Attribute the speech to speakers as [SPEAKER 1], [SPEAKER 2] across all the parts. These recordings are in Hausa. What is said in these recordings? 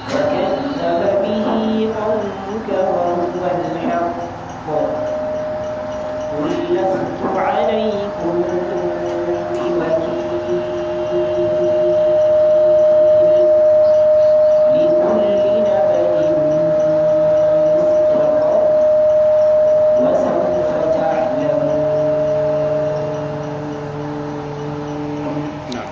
[SPEAKER 1] وكذب به قومك وهو الحق قل لست عليكم بوكيل لكل نبأ مستقر وسوف تعلمون
[SPEAKER 2] نعم.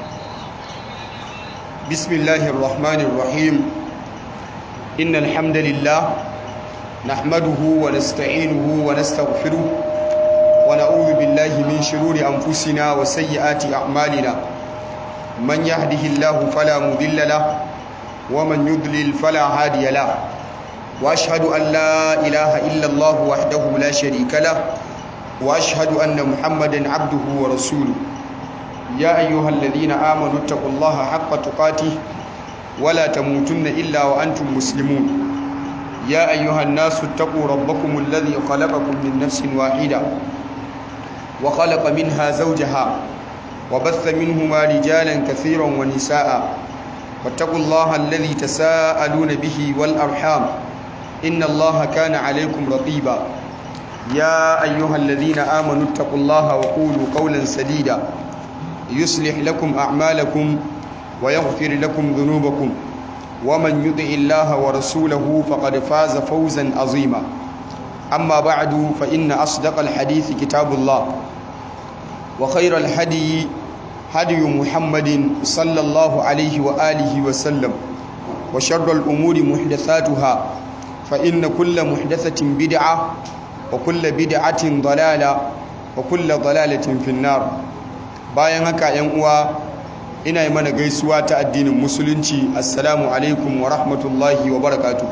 [SPEAKER 2] بسم الله الرحمن الرحيم إن الحمد لله نحمده ونستعينه ونستغفره ونعوذ بالله من شرور أنفسنا وسيئات أعمالنا من يهده الله فلا مضل له ومن يضلل فلا هادي له وأشهد أن لا إله إلا الله وحده لا شريك له وأشهد أن محمدا عبده ورسوله يا أيها الذين آمنوا اتقوا الله حق تقاته ولا تموتن إلا وأنتم مسلمون يا أيها الناس اتقوا ربكم الذي خلقكم من نفس واحدة وخلق منها زوجها وبث منهما رجالا كثيرا ونساء واتقوا الله الذي تساءلون به والأرحام إن الله كان عليكم رقيبا يا أيها الذين آمنوا اتقوا الله وقولوا قولا سديدا يصلح لكم أعمالكم ويغفر لكم ذنوبكم ومن يطع الله ورسوله فقد فاز فوزا عظيما أما بعد فإن أصدق الحديث كتاب الله وخير الهدي هدي محمد صلى الله عليه وآله وسلم وشر الأمور محدثاتها فإن كل محدثة بدعة وكل بدعة ضلالة وكل ضلالة في النار bayan haka yan uwa ina yi mana gaisuwa ta addinin musulunci assalamu alaikum wa rahmatullahi wa barakatu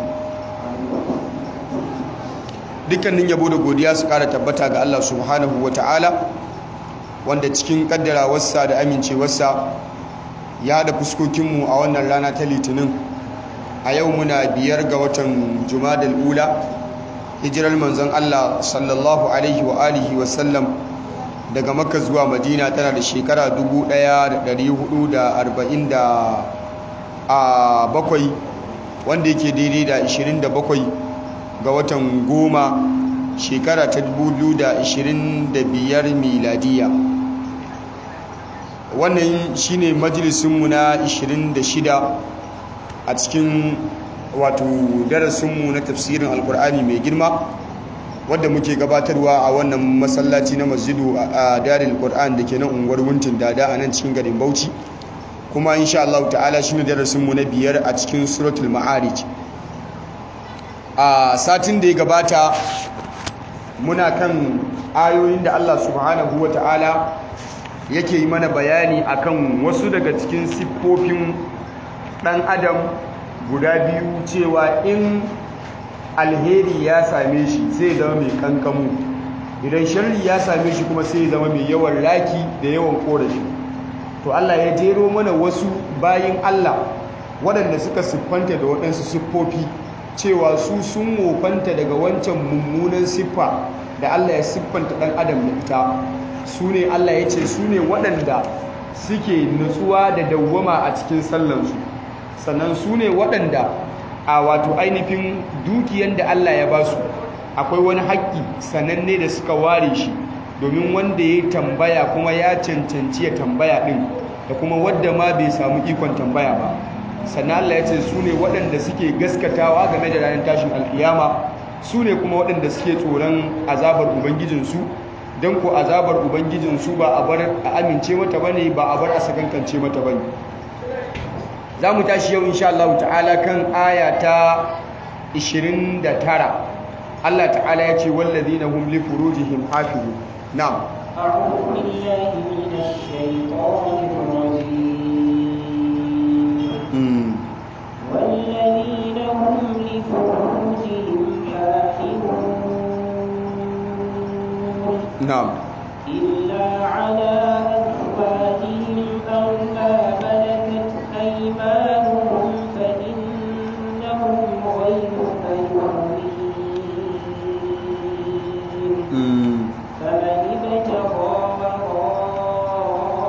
[SPEAKER 2] dukkanin yabo da godiya su kara tabbata ga Allah subhanahu wa ta'ala wanda cikin kaddarawarsa da amincewarsa ya da fuskokinmu a wannan rana ta litinin a yau muna biyar ga watan jumadal ula hijirar manzon Allah sallallahu alaihi wa alihi wa sallam daga makka zuwa madina tana da shekara 1447 wanda yake daidai da 27 ga watan goma shekara ta 2025 miladiya wannan shine majalisunmu na 26 a cikin wato darasinmu na tafsirin alkur'ani mai girma wadda muke gabatarwa a wannan masallaci na masjidu a daril qur'an da ke nan unguwar wuntin dada a nan cikin garin bauchi kuma insha Allah ta'ala shine darasin mu na biyar a cikin suratul ma'arij a satin da ya gabata muna kan ayoyin da Allah subhanahu ta'ala yake yi mana bayani akan wasu daga cikin siffofin dan adam guda biyu cewa in alheri ya same shi sai zama mai kankamu idan sharri ya same shi kuma sai zama mai yawan raki da yawan korafi to Allah ya jero mana wasu bayin Allah waɗanda suka siffanta da waɗansu siffofi cewa su sun wofanta daga wancan mummunan siffa da Allah ya siffanta ɗan adam da ita su ne Allah ya ce su ne waɗanda suke nutsuwa da dawwama a cikin sallansu sannan su ne waɗanda a wato ainihin dukiyan da Allah ya ba su akwai wani haƙƙi sananne da suka ware shi domin wanda ya tambaya kuma ya cancanci ya tambaya ɗin da kuma wadda ma bai samu ikon tambaya ba sannan Allah ya ce su ne waɗanda suke gaskatawa game da ranar tashin alƙiyama su ne kuma waɗanda suke tsoron azabar ubangijinsu don ko azabar ubangijinsu ba a bar a amince mata bane ba a bar a sakankance mata bane za mu tashi yau insha Allah ta'ala kan aya ta 29 Allah ta'ala ya ce wallazina hum li furujihim hafizun na'am
[SPEAKER 1] أعوذ بالله من الشيطان الرجيم
[SPEAKER 2] mm.
[SPEAKER 1] والذين هم لفروجهم حافظون
[SPEAKER 2] na'am
[SPEAKER 1] إلا على أزواجهم أو ما ملكت أيمانهم فإنهم غير ملومين
[SPEAKER 2] mm.
[SPEAKER 1] فمن ابتغى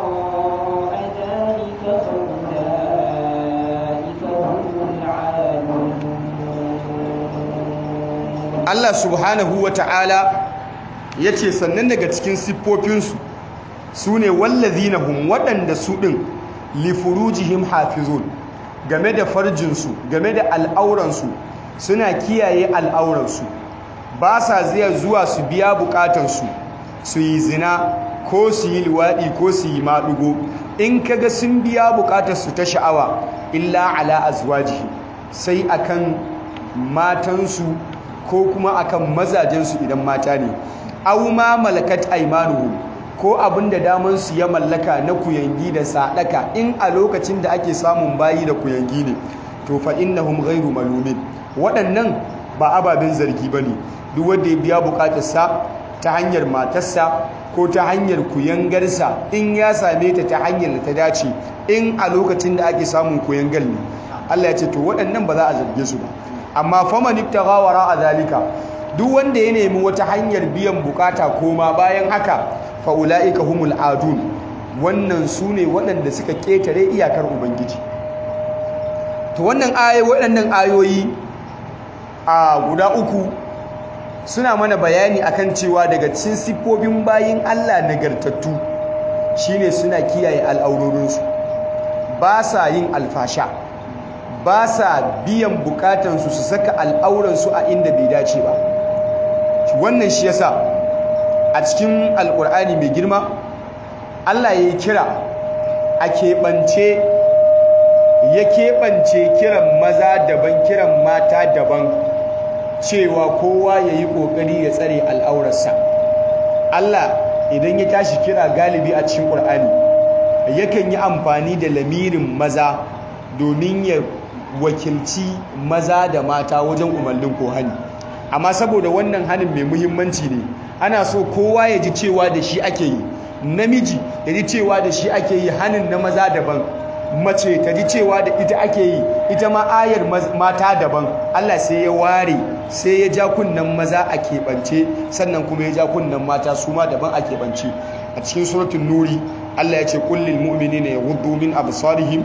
[SPEAKER 1] وراء ذلك فأولئك هم العادون
[SPEAKER 2] Allah subhanahu wa ta'ala ya ce sannan daga cikin siffofinsu su ne wallazina hum waɗanda su ɗin lifurujihim hafizun game da farjinsu game da al'auransu suna kiyaye al'auransu ba sa zai zuwa su biya bukatansu su yi zina ko su yi liwaɗi ko su yi maɗugo in kaga sun biya bukatarsu ta sha'awa illa ala azwajihi sai akan matansu ko kuma akan mazajensu idan mata ne aw ma malakat aymanuhum ko abinda daman su ya mallaka na kuyangi da sadaka in a lokacin da ake samun bayi da kuyangi ne to fa innahum ghairu malumin waɗannan ba ababen zargi bane duk wanda ya biya bukatarsa ta hanyar matarsa ko ta hanyar kuyangarsa in ya same ta ta hanyar da ta dace in a lokacin da ake samun kuyangal ne Allah ya ce to waɗannan ba za a zarge su ba amma faman ibtagha wara zalika duk wanda ya nemi wata hanyar biyan bukata koma bayan haka fa ulaika humul adun wannan sune waɗanda suka ketare iyakar ubangiji to wannan ayoyi waɗannan ayoyi a guda uku suna mana bayani akan cewa daga cikin siffofin bayin Allah nagartattu shine suna kiyaye al'aurorinsu ba sa yin alfasha ba sa biyan bukatansu su saka al'auransu a inda bai dace ba wannan shi yasa a cikin alkur'ani mai girma Allah ya yi kira a keɓance ya keɓance kiran maza daban kiran mata daban cewa kowa ya yi ƙoƙari ya tsare al'aurarsa Allah idan ya tashi kira galibi a cikin ƙur'ani yakan yi amfani da lamirin maza domin ya wakilci maza da mata wajen umarnin ko hani amma saboda wannan hanin mai muhimmanci ne ana so kowa ya ji cewa da shi ake yi namiji ya ji cewa da shi ake yi hanin na maza daban mace ta ji cewa da ita ake yi ita ma ayar mata daban Allah sai ya ware sai ya ja kunnen maza a keɓance sannan kuma ya ja kunnen mata su ma daban a keɓance a cikin suratun nuri Allah ya ce kullil mu'minina yaghuddu min absarihim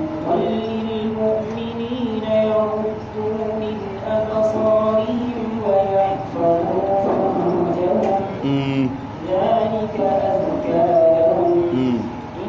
[SPEAKER 1] ذلك أزكى لهم إن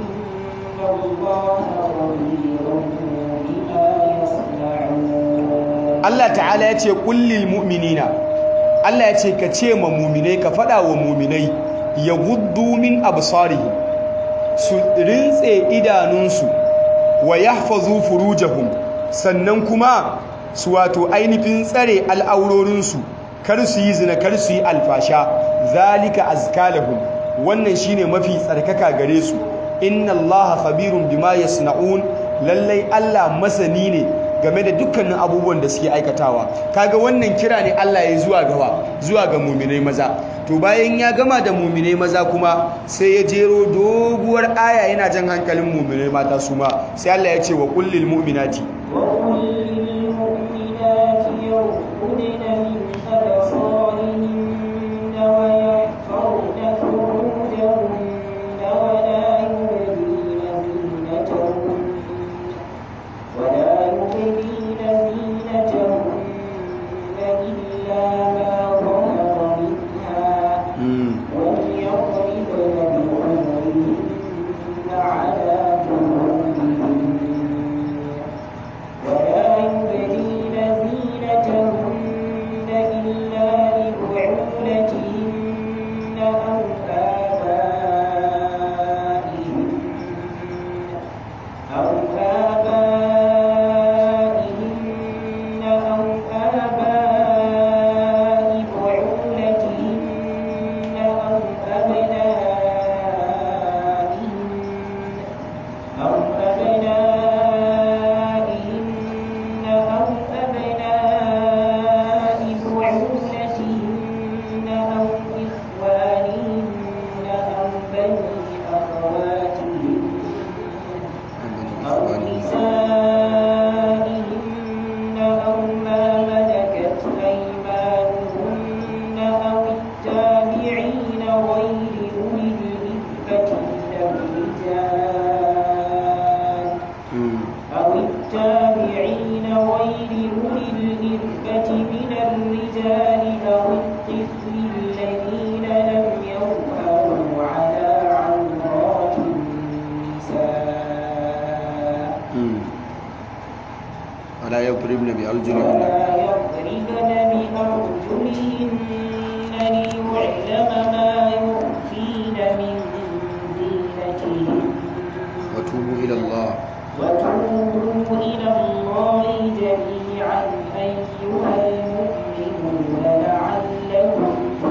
[SPEAKER 1] الله خبير بما يصنعون
[SPEAKER 2] Allah ta'ala ya ce kullil mu'minina Allah ya ce ka ce ma mu'minai ka faɗa wa mu'minai ya guddu min absarihim su rintse idanunsu wa yahfazu furujahum sannan kuma su wato ainihin tsare al'aurorinsu kar su yi zina kar su yi alfasha zalika azkalahum wannan shine mafi tsarkaka gare su inna allaha khabirun bima yasnaun lallai Allah masani ne game da dukkanin abubuwan da suke aikatawa kaga wannan kira ne Allah ya zuwa gawa zuwa ga muminai maza to bayan ya gama da muminai maza kuma sai ya jero doguwar aya yana jan hankalin muminai mata su ma sai Allah ya ce wa kullil mu'minati
[SPEAKER 1] وقل للمؤمنات يغضن من أبصارهن ويحفظن فروجهن ولا يبدين زينتهن ولا يبدين زينتهن إلا ما ظهر منها وليضربن بخمرهن على جنوبهن ولا يبدين زينتهن إلا لبعولتهن أو آبائهن أو آبائهن أو آباء بعولتهن أو أبنائهن أو أبنائهن أو أبناء بعولتهن أو إخوانهن أو بني أخواتهن أو نسائهن أو ما ملكت أيمانهن أو التابعين غير أولي الإربة من الرجال أو التابعين غير أولي الإربة من الرجال أو
[SPEAKER 2] wala yadribna bi arjulihinna
[SPEAKER 1] ولا يضربن بأرجلهن ليعلم ما يخفين من زينتهن
[SPEAKER 2] wa tubu ila Allah
[SPEAKER 1] وتوبوا إلى الله جميعا أيها المؤمنون لعلكم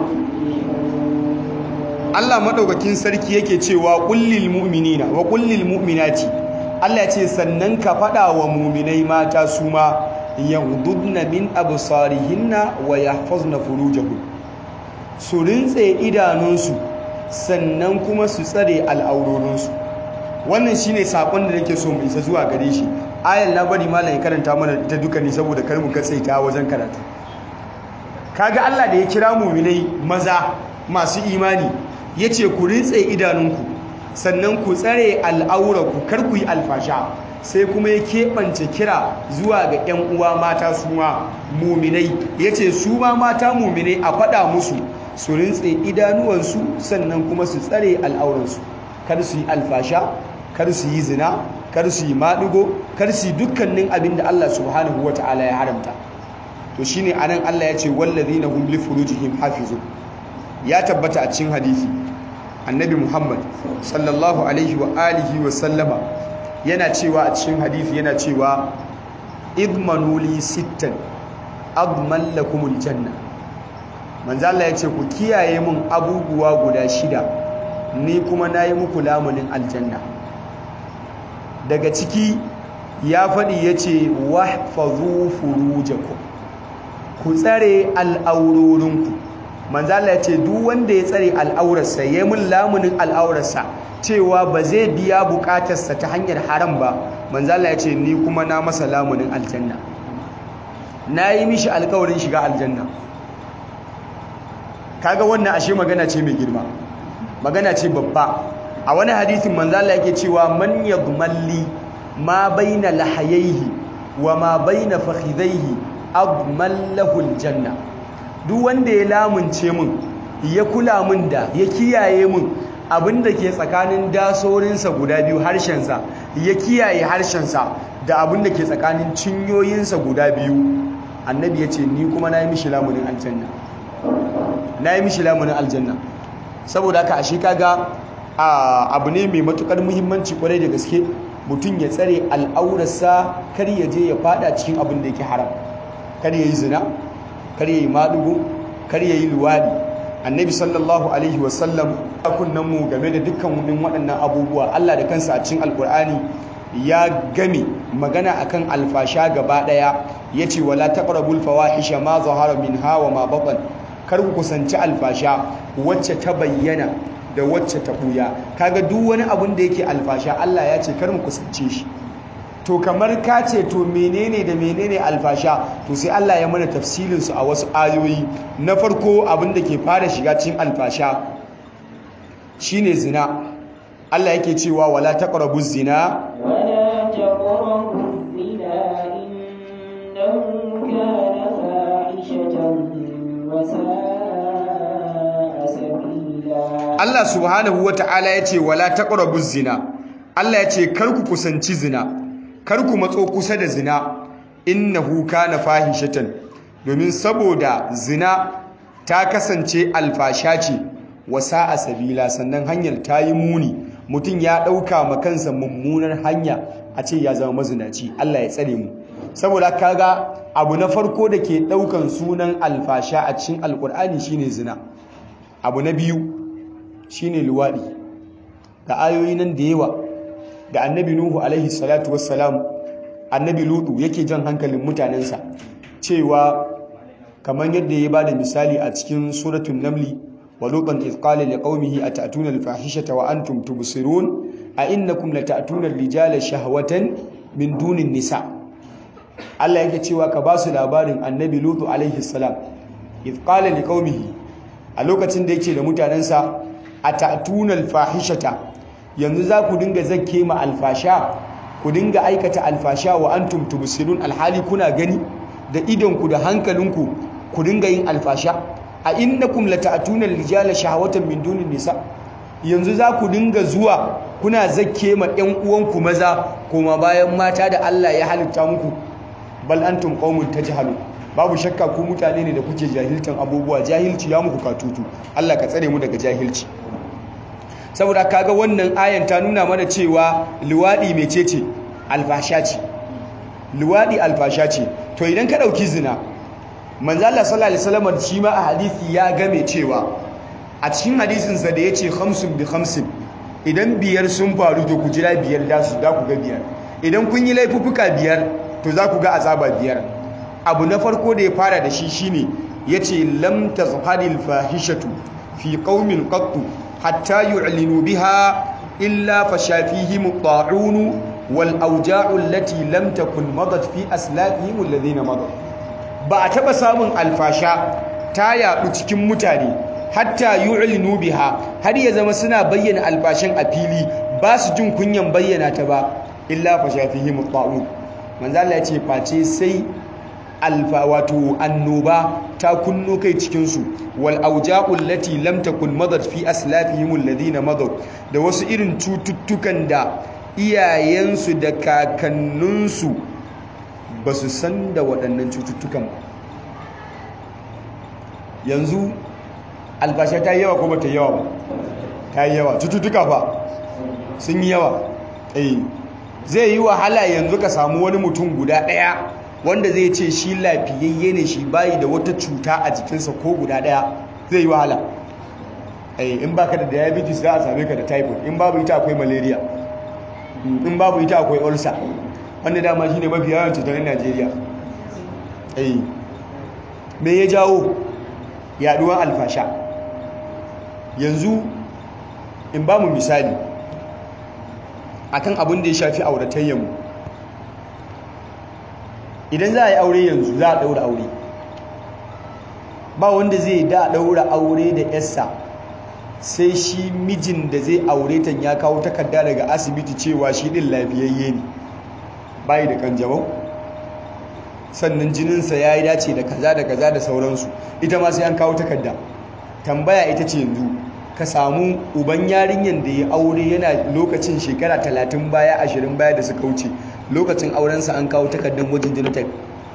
[SPEAKER 1] تفلحون
[SPEAKER 2] Allah madaukakin sarki yake cewa kullil mu'minina wa kullil mu'minati Allah ya ce sannan ka fada wa mu'minai mata su ma yaghdudna min absarihinna wa yahfazna furujahun su rintse idanunsu sannan kuma su tsare al'aurorinsu wannan shine sakon da nake so mu isa zuwa gare shi ayan na bari malam ya karanta mana ta duka ne saboda kar mu katsaita wajen karatu kaga Allah da ya kira mu'minai maza masu imani yace ku rintse idanunku sannan ku tsare al'aurarku kar ku yi alfasha sai kuma ya keɓance kira zuwa ga 'yan uwa mata su ma muminai ya ce su ma mata muminai a faɗa musu su rintse idanuwansu sannan kuma su tsare al'auransu kar su yi alfasha kar su yi zina kar su yi maɗigo kar su yi dukkanin abin da Allah subhanahu wa ta'ala ya haramta to shine anan Allah ya ce wallazina hum li furujihim hafizun ya tabbata a cikin hadisi annabi Muhammad sallallahu alaihi wa alihi wa sallama yana cewa a cikin hadisi yana cewa idmanu li sittan adman lakumul janna manzo Allah ya ce ku kiyaye mun abubuwa guda shida ni kuma nayi muku lamunin aljanna daga ciki ya faɗi ya ce wahfazu furujakum ku tsare al'aurorinku manzala ya ce duk wanda ya tsare al'aurarsa ya yi mun lamunin al'aurarsa cewa ba zai biya bukatarsa ta hanyar haram ba manzala ya ce ni kuma na masa lamunin aljanna na yi mishi alkawarin shiga aljanna kaga wannan ashe magana ce mai girma magana ce babba a wani hadithin manzala yake cewa man yadmalli ma baina lahayaihi wa ma baina fakhidaihi adman lahu aljanna duk wanda ya lamunce min ya kula min da ya kiyaye min abinda ke tsakanin dasorinsa guda biyu harshensa ya kiyaye harshensa da abinda ke tsakanin cinyoyinsa guda biyu annabi ya ce ni kuma na yi mishi lamunin aljanna na yi mishi lamunin aljanna saboda haka ashe kaga abu ne mai matukar muhimmanci kwarai da gaske mutum ya tsare al'aurarsa kar ya je ya fada cikin abin da yake haram kar ya yi zina kar ya yi maɗugo kar ya yi luwadi annabi sallallahu alaihi wasallam kunnan mu game da dukkan wunin waɗannan abubuwa Allah da kansa a cikin alkur'ani ya game magana akan alfasha gaba ɗaya ya ce wala taqrabul fawahisha ma zahara minha wa ma batan kar ku kusanci alfasha wacce ta bayyana da wacce ta buya kaga duk wani abun da yake alfasha Allah ya ce kar mu kusance shi to kamar ka ce to menene da menene alfasha to sai Allah ya mana tafsilin su a wasu ayoyi na farko abin da ke fara shiga cikin alfasha shine zina Allah yake cewa wala taqrabu zina
[SPEAKER 1] ولا تقربوا الزنا إنه كان فاحشة وساء سبيلا
[SPEAKER 2] Allah subhanahu wata'ala yace wala taqrabu zina Allah yace kar ku kusanci zina kar ku matso kusa da zina innahu kana fahishatan domin saboda zina ta kasance alfasha ce wasa a sabila sannan hanyar ta yi muni mutum ya ɗauka ma kansa mummunar hanya a ce ya zama mazinaci Allah ya tsare mu saboda kaga abu na farko da ke ɗaukan sunan alfasha a cikin alkur'ani shine zina abu na biyu shine luwaɗi da ayoyi nan da yawa da annabi nuhu alaihi salatu wassalam annabi lutu yake jan hankalin mutanensa cewa kamar yadda ya bada misali a cikin suratun namli wa lutan idh qala liqaumihi atatuna alfahishata wa antum tubsirun a innakum latatuna rijala shahwatan min dunin nisa Allah yake cewa ka ba su labarin annabi lutu alaihi salam idh qala liqaumihi a lokacin da yake da mutanensa atatuna alfahishata yanzu za ku dinga zakke ma alfasha ku dinga aikata alfasha wa antum tubsirun alhali kuna gani da idonku da hankalinku ku dinga yin alfasha a innakum lata'tuna rijala shahawatan min dunin nisa yanzu za ku dinga zuwa kuna zakke ma ƴan uwanku maza kuma bayan mata da Allah ya halitta muku bal antum qaumun tajhalun babu shakka ku mutane ne da kuke jahiltan abubuwa jahilci ya muku katutu Allah ka tsare mu daga jahilci saboda kaga wannan ayan ta nuna mana cewa luwadi mecece alfasha ce luwadi alfasha ce to idan ka dauki zina manzo Allah sallallahu alaihi wasallam shi ma a hadisi ya game cewa a cikin hadisin sa da yace khamsun bi khamsin idan biyar sun faru to ku jira biyar da su da ku ga biyar idan kun yi laifuffuka biyar to za ku ga azaba biyar abu na farko da ya fara da shi shine yace lam tazharil fahishatu fi qaumin qattu hatta yu'linu biha illa fashafihim at-ta'un wal awja'u allati lam takun madat fi aslafihim alladhina madat ba a taba samun alfasha ta yadu cikin mutane hatta yu'linu biha har ya zama suna bayyana alfashin a fili ba su jin kunyan bayyana ta ba illa fashafihim at-ta'un manzo Allah ya ce face sai alfa wato annoba ta kunno kai cikinsu wal auja'ul lati lam takun madat fi aslafihim alladhina madad da wasu irin cututtukan da iyayensu da kakanninsu ba su san da waɗannan cututtukan ba yanzu albasha ta yi yawa ko ba ta yawa ba ta yi yawa cututtuka ba sun yi yawa eh zai yi wahala yanzu ka samu wani mutum guda ɗaya wanda zai ce shi lafiyayye ne shi bayi da wata cuta a jikinsa ko guda daya zai yi wahala in baka da diabetes za a same ka da typhoid in babu ita akwai malaria in babu ita akwai ulcer wanda dama shi ne mafi yawan cutar najeriya me ya jawo yaduwar alfasha yanzu in ba mu misali akan abin da ya shafi auratayyanmu idan za a yi aure yanzu za a ɗaura aure ba wanda zai da ɗaura aure da yassa sai shi mijin da zai aure ta ya kawo takarda daga asibiti cewa shi ɗin lafiyayye ne bayi da kanjamau sannan jininsa ya yi dace da kaza da kaza da sauransu ita ma sai an kawo takarda tambaya ita ce yanzu ka samu uban yarinyar da ya aure yana lokacin shekara talatin baya ashirin baya da suka wuce lokacin aurensa an kawo takardar gwajin genotype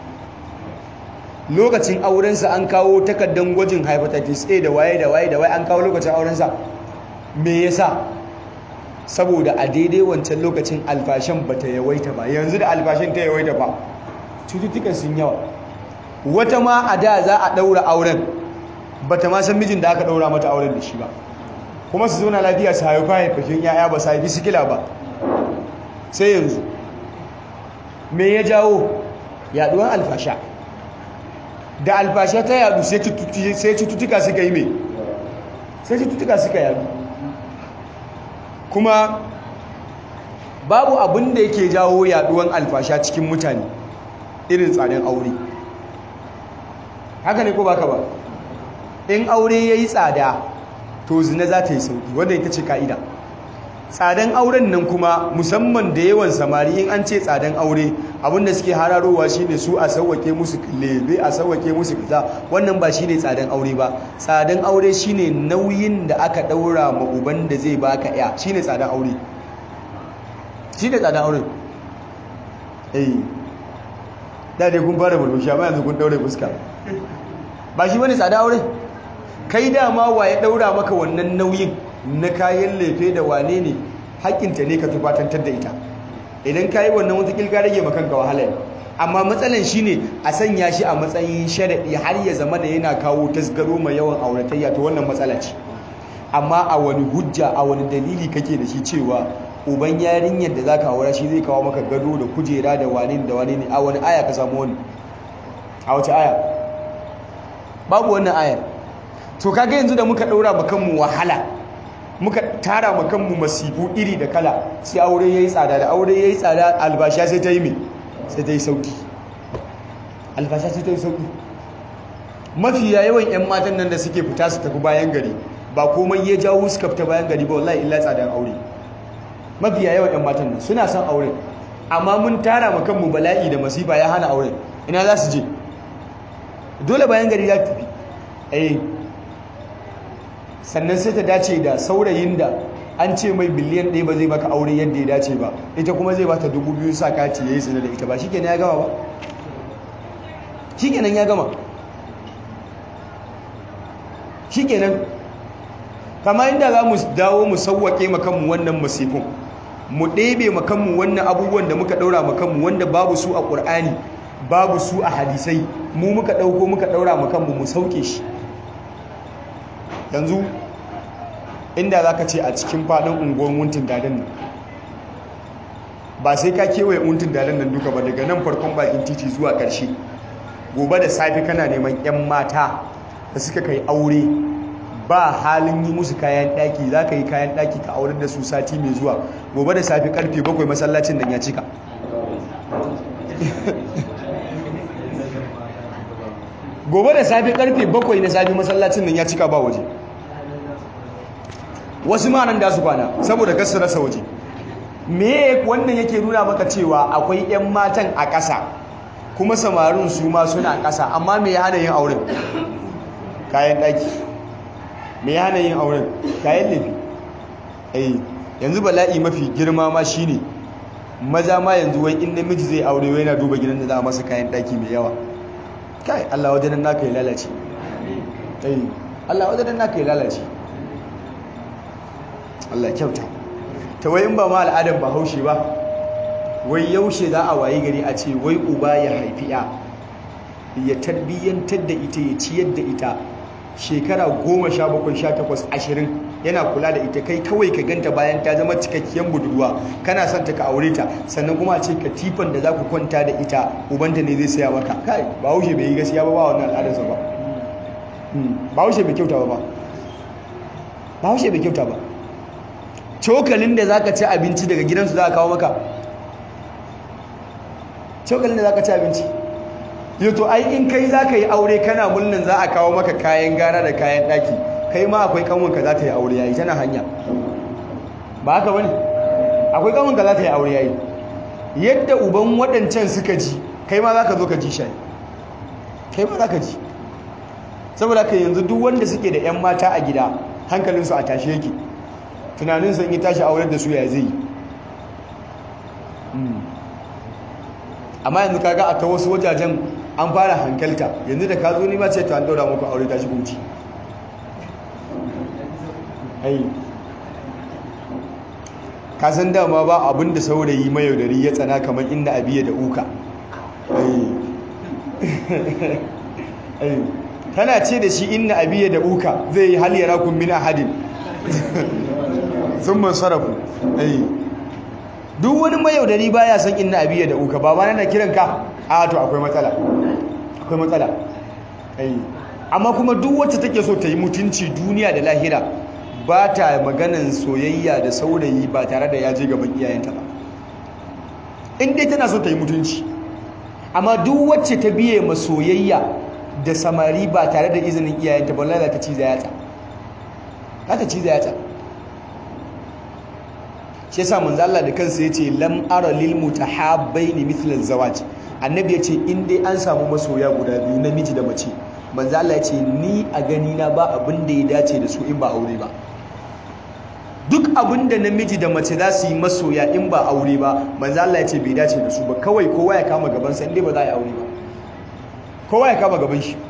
[SPEAKER 2] lokacin aurensa an kawo takardar gwajin hepatitis A da waye da waye da waye an kawo lokacin aurensa me yasa saboda a daidai wancan lokacin alfashin bata yawaita ba yanzu da alfashin ta yawaita ba cututtukan sun yawa wata ma a da za a daura auren bata ma san mijin da aka daura mata auren da shi ba kuma su zauna lafiya su haifa haifashin yaya ba su haifi sikila ba sai yanzu me ya jawo yaduwar alfasha da alfasha ta yadu sai cututtuka suka yi mai sai cututtuka suka yadu kuma babu abin da yake jawo yaduwar alfasha cikin mutane irin tsadan aure haka ne ko baka ba in aure ya yi tsada to zina za ta yi sauki wanda ita ce ka'ida tsadan auren nan kuma musamman da yawan samari in an ce tsadan aure abinda suke hararowa shine su a sauwake musu lebe a sauwake musu kaza wannan ba shine tsadan aure ba tsadan aure shine nauyin da aka daura ma uban da zai baka ya shine tsadan aure shine tsadan aure eh da dai kun fara murmushi amma yanzu kun daure fuska ba shi bane tsadan aure kai dama wa ya daura maka wannan nauyin na kayan lefe da wane ne haƙƙinta ne ka tufatantar da ita idan ka yi wannan wata ƙilga rage makanka wahala ne amma matsalan shi ne a sanya shi a matsayin sharaɗi har ya zama da yana kawo tasgaro mai yawan auratayya to wannan matsala ce amma a wani hujja a wani dalili kake da shi cewa uban yarinyar da za ka aura shi zai kawo maka gado da kujera da wane da wane ne a wani aya ka samu wani a wace aya babu wannan ayar to kaga yanzu da muka ɗaura ma kanmu wahala muka tara ma kanmu masifu iri da kala sai aure yayi tsada da aure yayi tsada albasha sai ta yi me sai ta yi sauki albasha sai ta yi sauki mafi yawan yan matan nan da suke fita su tafi bayan gari ba komai ya jawo suka fita bayan gari ba wallahi illa tsadan aure mafi yawan yan matan nan suna son aure amma mun tara ma kanmu bala'i da masifa ya hana aure ina za su je dole bayan gari ya tafi eh sannan sai ta dace da saurayin da an ce mai biliyan ɗaya ba zai baka aure yadda ya dace ba ita kuma zai bata dubu biyu sa kati ya yi zina da ita ba shi ke ya gama ba shikenan ya gama shikenan kama inda za mu dawo mu sauwaƙe makanmu wannan masifin mu ɗebe makanmu wannan abubuwan da muka ɗaura makanmu wanda babu su a ƙur'ani babu su a hadisai mu muka ɗauko muka ɗaura makanmu mu sauke shi yanzu inda za ka ce a cikin faɗin unguwar wuntun dadan nan ba sai ka kewaye wuntun dadan nan duka ba daga nan farkon bakin titi zuwa ƙarshe gobe da safe kana neman 'yan mata da suka kai aure ba halin yi musu kayan ɗaki za ka yi kayan ɗaki ka aurar da su sati mai zuwa gobe da safe karfe bakwai masallacin nan ya cika gobe da safe karfe bakwai na safe masallacin nan ya cika ba waje wasu ma nan da su kwana saboda kasu rasa waje me wannan yake nuna maka cewa akwai 'yan matan a ƙasa kuma samarin su ma suna ƙasa amma me ya hana yin auren kayan ɗaki me ya hana yin auren kayan laifi eh yanzu bala'i mafi girma ma shine maza ma yanzu wai in namiji zai aure wai yana duba gidan da za a masa kayan ɗaki mai yawa kai Allah wajen nan naka ya lalace eh Allah wajen nan naka ya lalace Allah kyauta ta wai in ba ma al'adar bahaushe ba wai yaushe za a wayi gari a ce wai uba ya haifi ya ya tarbiyyantar da ita ya ciyar da ita shekara goma sha bakwai sha takwas ashirin yana kula da ita kai kawai ka ganta bayan ta zama cikakkiyar budurwa kana son ta ka aure ta sannan kuma a ce katifan da za ku kwanta da ita ubanta ne zai saya maka kai bahaushe bai yi gaskiya ba ba wannan al'adarsa ba bahaushe bai kyauta ba ba bahaushe bai kyauta ba cokalin da zaka ci abinci daga gidansu za a kawo maka cokalin da zaka ci abinci yato ai in kai zaka yi aure kana mulnin za a kawo maka kayan gara da kayan daki kai ma akwai kanwanka za ta yi aure yayi tana hanya ba haka bane akwai kanwanka za ta yi aure yayi yadda uban waɗancan suka ji kai ma za ka zo ka ji shi kai ma za ka ji saboda ka yanzu duk wanda suke da 'yan mata a gida hankalinsu a tashe yake tunanin sun yi tashi auren da su ya zai amma yanzu kaga a ta wasu wajajen an fara hankalta yanzu da ka zo nima ce ta an daura muku aure tashi gunci ka san dama ba abin da saurayi mayaudari ya tsana kamar inda abiya da uka tana ce da shi inna abiya da uka zai yi hal yara kun min ahadin sun man sarrafu duk wani mayaudari baya san inna abiya da uka ba ma na kiran ka a to akwai matsala akwai matsala amma kuma duk wacce take so ta yi mutunci duniya da lahira ba ta maganan soyayya da saurayi ba tare da ya je gaban iyayenta ba in dai tana so ta yi mutunci amma duk wacce ta biye ma soyayya da samari ba tare da izinin iyayenta ba lalata ciza yatsa za ta ciza yatsa shi yasa manzo Allah da kansa yace lam ara lil mutahabbaini mithla zawaj annabi yace in dai an samu masoya guda biyu namiji da mace manzo Allah yace ni a gani na ba abin da ya dace da su in ba aure ba duk abin da namiji da mace za su yi masoya in ba aure ba manzo Allah yace bai dace da su ba kawai kowa ya kama gaban sa inda ba za a yi aure ba kowa ya kama gaban shi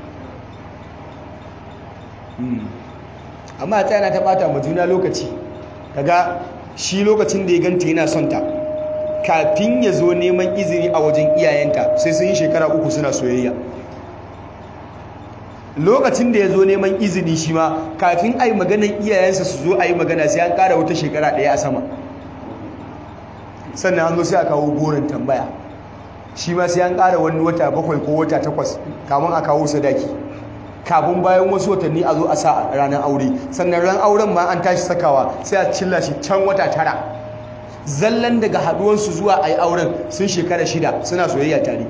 [SPEAKER 2] amma ta yana ta bata ma juna lokaci kaga shi lokacin da ya ganta yana son ta kafin ya zo neman izini a wajen iyayenta sai sun yi shekara uku suna soyayya lokacin da ya zo neman izini shi ma kafin a yi maganan iyayensa su zo a yi magana sai an ƙara wata shekara ɗaya a sama sannan an zo sai a kawo goron tambaya shi ma sai an ƙara wani wata bakwai ko wata takwas kamun a kawo sadaki kafin bayan wasu watanni a zo a sa ranar aure sannan ran auren ma an tashi sakawa sai a cilla shi can wata tara zallan daga haduwansu zuwa a yi auren sun shekara shida suna soyayya tare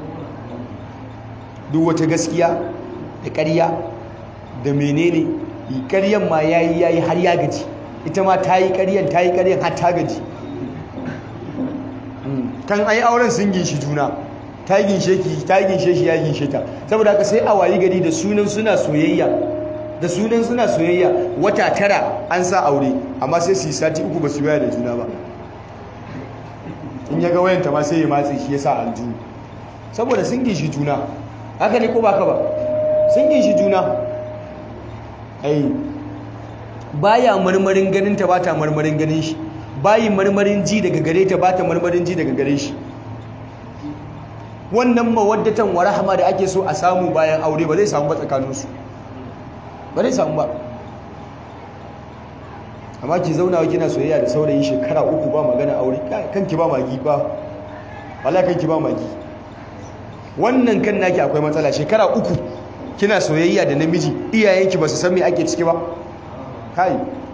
[SPEAKER 2] duk wata gaskiya da ƙarya da menene ƙaryan ma ya yi ya yi har ya gaji ita ma ta yi ƙaryan ta yi ƙaryan har ta gaji kan a yi auren sun ginshi juna ta yi ginshe ki ta yi ginshe shi ya ginshe ta saboda haka sai a wayi gari da sunan suna soyayya da sunan suna soyayya wata tara an sa aure amma sai su yi sati uku ba su waya da juna ba in ya ga wayanta ma sai ya matse shi ya sa aljihu saboda sun gishi juna haka ne ko baka ba sun yin shi juna ai baya marmarin ganin ta bata marmarin ganin shi bayi marmarin ji daga gare ta bata marmarin ji daga gare shi wannan mawaddatan wa rahama da ake so a samu bayan aure ba zai samu ba tsakaninsu ba zai samu ba amma ki zauna kina soyayya da saurayi shekara uku ba magana aure kanki ba magi ba wallahi kanki ba magi wannan kan naki akwai matsala shekara uku kina soyayya da namiji iyayenki ba su san me ake ciki ba kai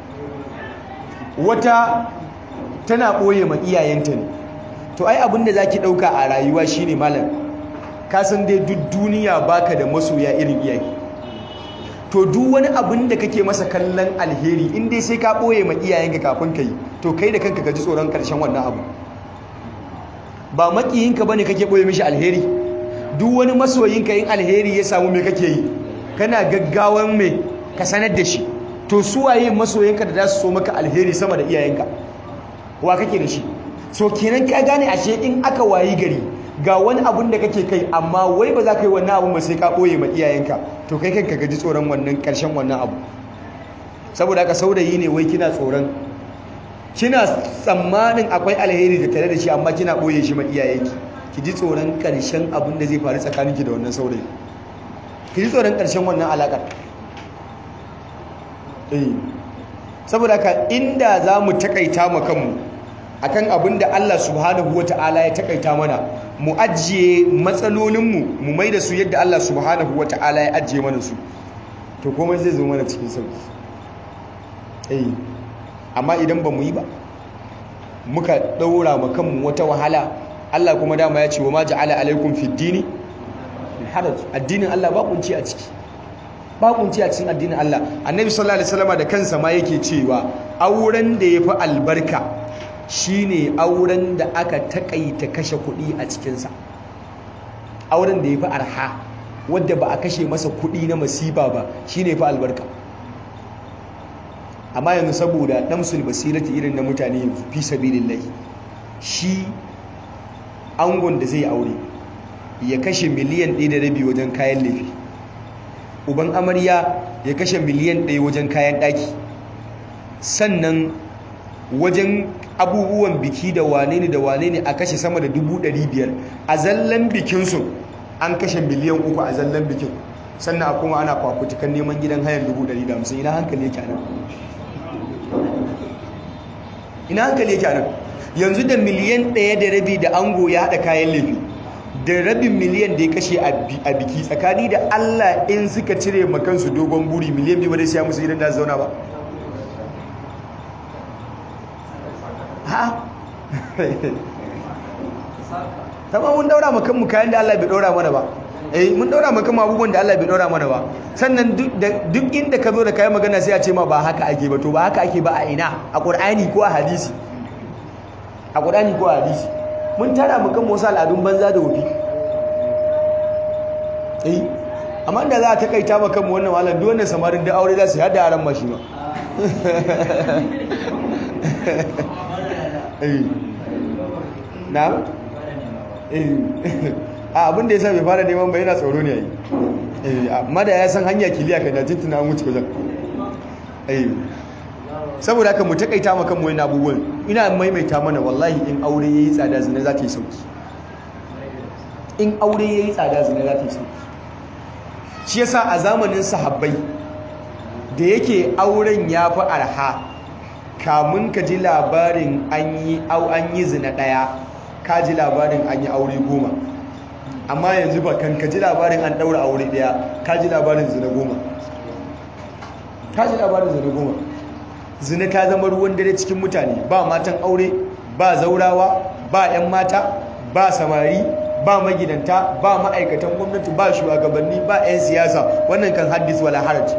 [SPEAKER 2] wata tana boye ma iyayenta ne to ai abinda zaki dauka a rayuwa shine malam ka san dai duk duniya baka da masoya irin iyaye to duk wani abin da kake masa kallon alheri in dai sai ka boye ma iyayenka kafin kai to kai da kanka ka ji tsoron karshen wannan abu ba makiyinka bane kake boye mishi alheri duk wani masoyinka yin alheri ya samu me kake yi kana gaggawan me ka sanar da shi to su waye masoyinka da za su so maka alheri sama da iyayenka wa kake da shi so kenan ka gane ashe in aka wayi gari ga wani abun da kake kai amma wai ba za ka yi wannan abun ba sai ka ɓoye ma iyayenka to kai kanka gaji tsoron wannan ƙarshen wannan abu saboda haka saurayi ne wai kina tsoron kina tsammanin akwai alheri da tare da shi amma kina ɓoye shi ma iyayenki ki ji tsoron ƙarshen abun da zai faru tsakaninki da wannan saurayi ki ji tsoron ƙarshen wannan alaƙar eh saboda haka inda za mu taƙaita ma kanmu akan abin da Allah subhanahu wata'ala ya takaita mana mu ajiye matsalolinmu mu mai da su yadda Allah subhanahu wata'ala ya ajiye mana su to komai zai zo mana cikin sauki eh amma idan ba mu yi ba muka daura ma kanmu wata wahala Allah kuma dama ya ce wa ma ja'ala alaikum fid dini haraj addinin Allah ba kunci a ciki ba kunci a cikin addinin Allah annabi sallallahu alaihi wasallam da kansa ma yake cewa auren da yafi albarka shine auren da aka takaita kashe kuɗi a cikinsa auren da ya fi arha wadda ba a kashe masa kuɗi na masiba ba shine fi albarka amma yanzu saboda damsul basirati irin na mutane yanzu fi sabilillahi shi angon da zai aure ya kashe miliyan ɗaya da rabi wajen kayan laifi uban amarya ya kashe miliyan ɗaya wajen kayan ɗaki sannan wajen abubuwan biki da wane ne da wane ne a kashe sama da dubu ɗari biyar a zallan bikinsu an kashe miliyan uku a zallan bikin sannan a kuma ana fafutukan neman gidan hayan dubu ɗari da hamsin ina hankali yake anan ina hankali yake anan yanzu da miliyan ɗaya da rabi da ango ya haɗa kayan laifi da rabin miliyan da ya kashe a biki tsakani da allah in suka cire makansu dogon buri miliyan biyu ba dai siya musu gidan da zauna ba ha tamam mun daura maka mu kayan da Allah bai daura mana ba eh mun daura maka mu abubuwan da Allah bai daura mana ba sannan duk inda ka zo da kayan magana sai a ce ma ba haka ake ba to ba haka ake ba a ina a Qur'ani ko a hadisi a Qur'ani ko a hadisi mun tara maka mu wasu al'adun banza da wofi eh amma da za a takaita maka mu wannan malam duk wannan samarin da aure za su hada aran mashi ma na? a abin da ya sa bai fara neman ba yana tsoro ne yi amma da ya san hanya kiliya kai na tuntuna an wuce wajen saboda haka mu takaita maka mu wani abubuwan ina maimaita mana wallahi in aure ya yi tsada zina za ta yi sauki in aure ya yi tsada zina za ta yi sauki shi yasa a zamanin sahabbai da yake auren ya fi arha kamun ka ji labarin an yi au an yi zina ɗaya ka ji labarin an yi aure goma amma yanzu ba kan ka ji labarin an ɗaura aure ɗaya ka ji labarin zina goma ka ji labarin zina goma zina ta zama ruwan dare cikin mutane ba matan aure ba zaurawa ba 'yan mata ba samari ba magidanta ba ma'aikatan gwamnati ba shugabanni ba 'yan siyasa wannan kan haddis wala haraji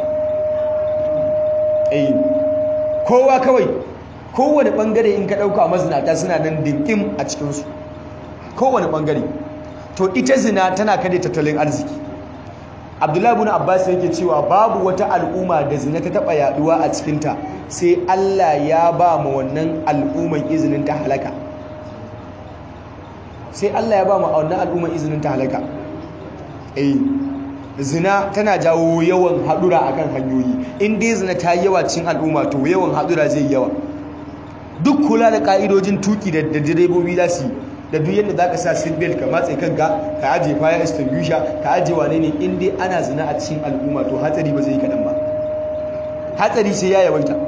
[SPEAKER 2] eh kowa kawai kowane bangare in ka dauka mazinata suna nan dinkim a cikinsu kowane bangare to ita zina tana kade tattalin arziki abdullahi ibn abbas yake cewa babu wata al'umma da zina ta taba yaduwa a cikinta sai Allah ya ba mu wannan al'umman izinin ta halaka sai Allah ya ba mu wannan al'umman izinin ta halaka eh zina tana jawo yawan hadura akan hanyoyi in dai zina ta yawa cikin al'umma to yawan hadura zai yawa duk kula da ka'idojin tuki da direbobi za su yi da duk yadda za ka sa seatbelt ka matse kanka ka ajiye fire extinguisher ka ajiye wane ne in dai ana zina a cikin al'umma to hatsari ba zai yi kaɗan ba hatsari sai ya yawaita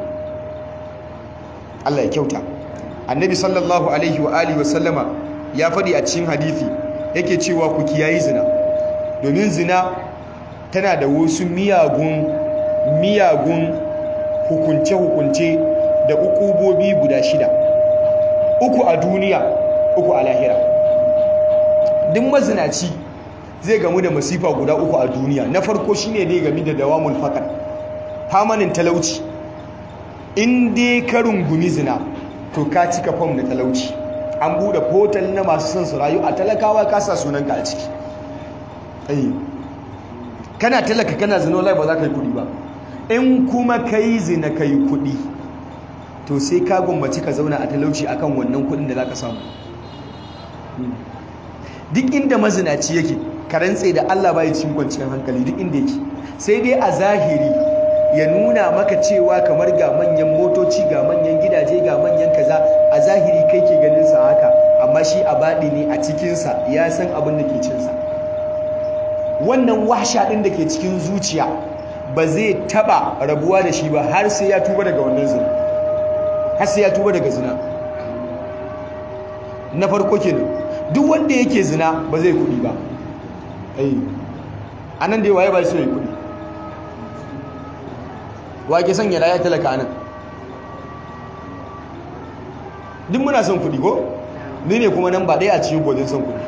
[SPEAKER 2] Allah ya kyauta annabi sallallahu alaihi wa alihi wa sallama ya faɗi a cikin hadithi yake cewa ku kiyayi zina domin zina tana da wasu miyagun miyagun hukunce-hukunce da ukubobi guda shida uku a duniya uku a lahira duk mazinaci zai gamu da masifa guda uku a duniya na farko shine dai game da dawamul fakar famanin talauci in dai ka rungumi zina to ka cika fam na talauci an bude portal na masu son su rayu a talakawa ka sa sunanka a ciki kana talaka kana zina wallahi ba za ka yi kudi ba in kuma ka yi zina ka yi kudi to sai ka gwammaci ka zauna a talauci akan wannan kudin da za ka samu duk inda mazinaci yake ka rantse da Allah bai cikin kwanciyar hankali duk inda yake sai dai a zahiri ya nuna maka cewa kamar ga manyan motoci ga manyan gidaje ga manyan kaza a zahiri kai ke ganin sa haka amma shi a baɗi ne a cikinsa ya san abin da ke cinsa wannan wahsha ɗin da ke cikin zuciya ba zai taɓa rabuwa da shi ba har sai ya tuba daga wannan zina har sai ya tuba daga zina na farko kenan duk wanda yake zina ba zai kuɗi ba a nan da yawa ya ba su yi kuɗi wa ke son ya talaka anan duk muna son kuɗi ko ni ne kuma nan ba ɗaya a cikin gwajin son kuɗi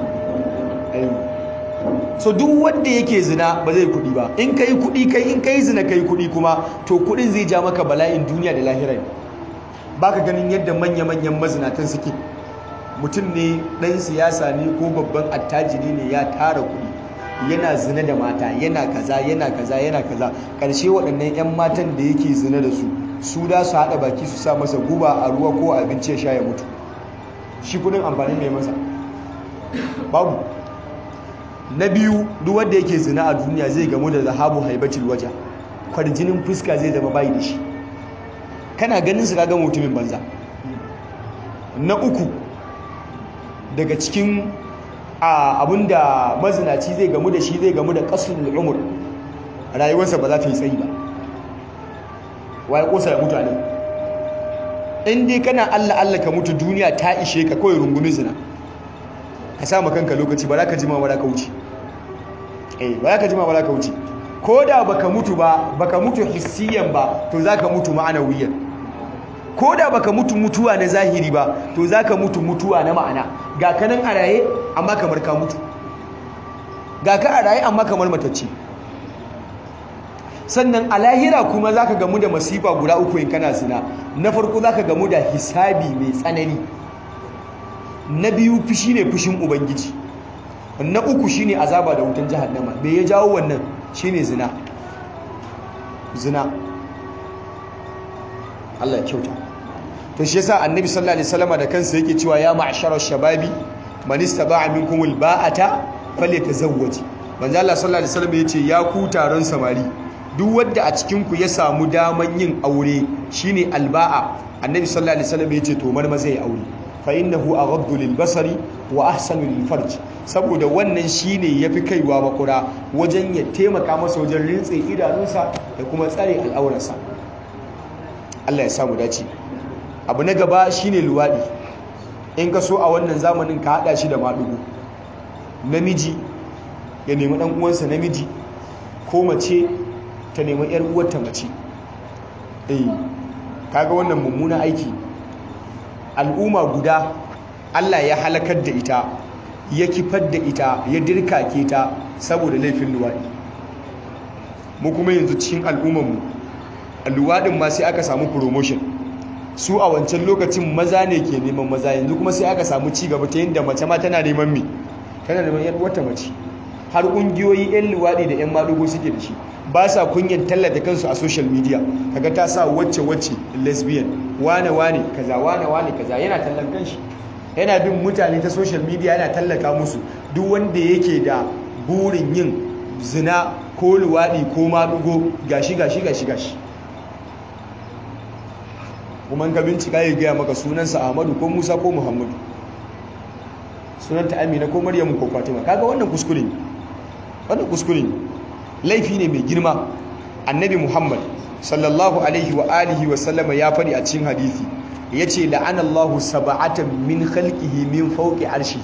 [SPEAKER 2] so duk wanda yake zina ba zai kuɗi ba in kai kuɗi kai in kai zina kai kuɗi kuma to kuɗin zai ja maka bala'in duniya da lahira ne baka ganin yadda manya-manyan mazinatan suke mutum ne ɗan siyasa ne ko babban attajiri ne ya tara kuɗi yana zina da mata yana kaza yana kaza yana kaza ƙarshe waɗannan 'yan matan da yake zina da su su da su haɗa baki su sa masa guba a ruwa ko abinci ya sha ya mutu shi kudin amfani mai masa babu na biyu duk wanda yake zina a duniya zai gamu da zahabu haibatul waja kwarjinin fuska zai zama bayi da shi kana ganin su kaga mutumin banza na uku daga cikin abinda mazinaci zai gamu da shi zai gamu da kasul umur rayuwarsa ba za ta yi tsayi ba waye kosa ya mutu a nan in dai kana Allah Allah ka mutu duniya ta ishe ka kawai rungumi zina ka sa kanka lokaci ba za ka jima ba za ka wuce eh ba za ka jima ba za ka wuce ko da baka mutu ba baka mutu hissiyan ba to za ka mutu ma'anawiyan ko da baka mutu mutuwa na zahiri ba to za ka mutu mutuwa na ma'ana ga ka nan a raye amma kamar ka mutu ga ka a raye amma kamar matacce sannan a lahira kuma za ka gamu da masifa guda uku in kana zina na farko za ka gamu da hisabi mai tsanani na biyu fushi ne fushin ubangiji na uku shi ne azaba da wutan jahannama me ya jawo wannan shi ne zina zina Allah ya kyauta to shi yasa annabi sallallahu alaihi wasallam da kansa yake cewa ya ma'sharar shababi man istata'a minkum alba'ata falyatazawwaj manzo Allah sallallahu alaihi wasallam yace ya ku taron samari duk wanda a cikin ku ya samu daman yin aure shine alba'a annabi sallallahu alaihi wasallam yace to marma zai aure fa innahu aghaddu lil basari wa ahsanu lil farj saboda wannan shine yafi kaiwa makura wajen ya taimaka masa wajen rintse idanunsa da kuma tsare al'aurarsa Allah ya samu dace abu na gaba shine luwadi in ka so a wannan zamanin ka hada shi da madugu namiji ya nemi dan uwansa namiji ko mace ta nemi yar uwarta mace eh kaga wannan mummuna aiki al'umma guda Allah ya halakar da ita ya kifar da ita ya dirkake ta saboda laifin luwadi mu kuma yanzu cikin al'ummarmu luwadin ma sai aka samu promotion su a wancan lokacin maza ne ke neman maza yanzu kuma sai aka samu ci gaba ta yadda mace ma tana neman me tana neman yan wata mace har kungiyoyi yan luwadi da yan madugo suke da shi ba sa kunyan tallata kansu a social media kaga ta sa wacce wacce lesbian wane wane kaza wane wane kaza yana tallan kanshi yana bin mutane ta social media yana tallata musu duk wanda yake da burin yin zina ko luwaɗi ko maɗugo gashi gashi gashi gashi kuma ka bincika ya gaya maka sunansa ahmadu ko musa ko muhammadu sunanta amina ko maryamu ko fatima kaga wannan kuskure ne wannan kuskure ne laifi ne mai girma annabi muhammad sallallahu alaihi wa alihi wa sallama ya faɗi a cikin hadisi yace la'anallahu sab'atan min khalqihi min fawqi arshi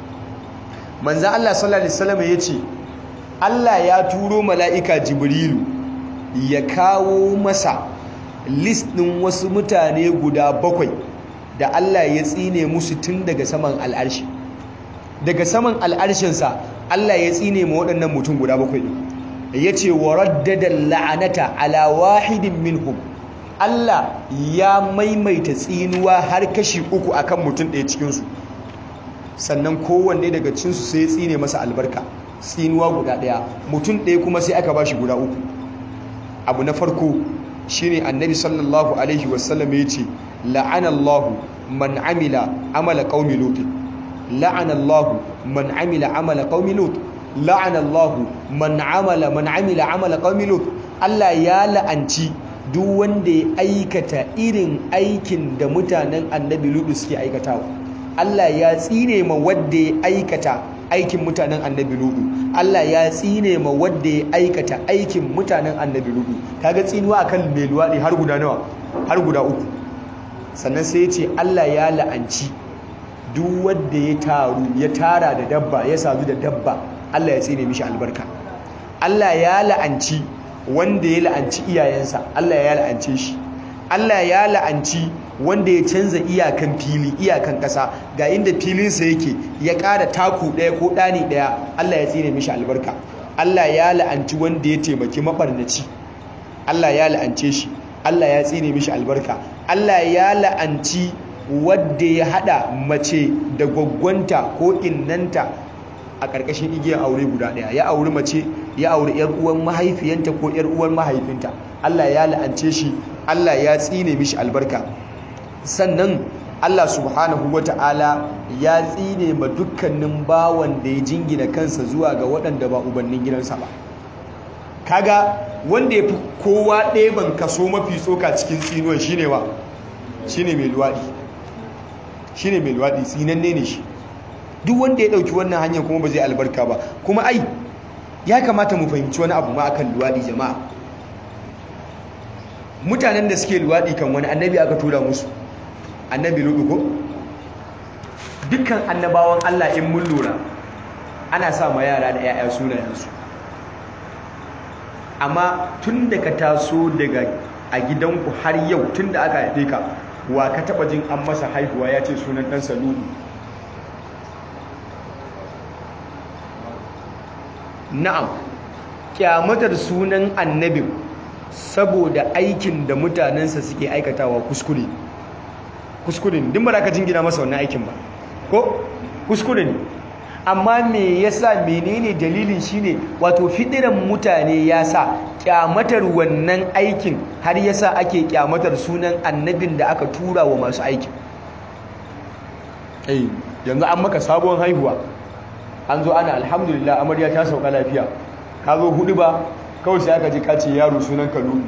[SPEAKER 2] manzo Allah sallallahu alaihi wasallam yace Allah ya turo mala'ika jibrilu ya kawo masa list ɗin wasu mutane guda bakwai da Allah ya tsine musu tun daga saman al'arshi daga saman al'arshinsa Allah ya tsine ma waɗannan mutum guda bakwai ya ce wa raddada la'anata ala wahidin minhum Allah ya maimaita tsinuwa har kashi uku akan mutum ɗaya cikinsu sannan kowanne daga cinsu sai ya tsine masa albarka tsinuwa guda ɗaya mutum ɗaya kuma sai aka ba shi guda uku abu na farko shine annabi sallallahu alaihi wasallam ya ce la'anallahu man amila amala qaumi lut la'anallahu man amila amala qaumi lut la'anallahu man amala man amila amala qaumi lut Allah ya la'anci duk wanda ya aikata irin aikin da mutanen annabi lut suke aikatawa Allah ya tsine ma wanda ya aikata aikin mutanen annabi ludu Allah ya tsine ma wanda ya aikata aikin mutanen annabi ludu kaga tsinuwa akan mai luwadi har guda nawa har guda uku sannan sai ya ce Allah ya la'anci duk wanda ya taru ya tara da dabba ya sadu da dabba Allah ya tsine mishi albarka Allah ya la'anci wanda ya la'anci iyayensa Allah ya la'ance shi Allah ya la'anci wanda ya canza iyakan fili iyakan ƙasa ga inda filinsa yake ya ƙara taku ɗaya ko ɗani ɗaya Allah ya tsine mishi albarka Allah ya la'anci wanda ya taimaki maɓarnaci Allah ya la'ance shi Allah ya tsine mishi albarka Allah ya la'anci wanda ya haɗa mace da gwaggwanta ko innanta a ƙarƙashin igiyar aure guda ɗaya ya auri mace ya auri ‘yar uwan mahaifiyanta ko ‘yar uwan mahaifinta Allah ya la'ance shi Allah ya tsine mishi albarka sannan Allah subhanahu wata'ala ya tsine ma dukkanin bawan da ya jingina kansa zuwa ga waɗanda ba ubannin gidansa ba kaga wanda ya fi kowa ɗeban kaso mafi tsoka cikin tsinuwan shine wa shine mai luwaɗi shine mai luwaɗi tsinanne ne shi duk wanda ya ɗauki wannan hanyar kuma ba zai albarka ba kuma ai ya kamata mu fahimci wani abu ma akan luwaɗi jama'a mutanen da suke luwaɗi kan wani annabi aka tura musu annabi ludu ko dukkan annabawan Allah in mun lura ana sa ma yara da 'ya'ya sunayensu amma tun da ka taso daga a gidanku har yau tun da aka haife ka wa ka taba jin an masa haihuwa ya ce sunan ɗansa ludu na'am kyamatar sunan annabin saboda aikin da mutanensa suke aikatawa kuskure kuskure ne din ba ka jingina masa wannan aikin ba ko kuskure ne amma me yasa menene dalilin shine wato fidiran mutane ya sa kyamatar wannan aikin har yasa ake kyamatar sunan annabin da aka tura wa masu aikin eh yanzu an maka sabon haihuwa an zo ana alhamdulillah amarya ta sauka lafiya ka zo hudu ba kawai sai aka ji kace yaro sunan kalu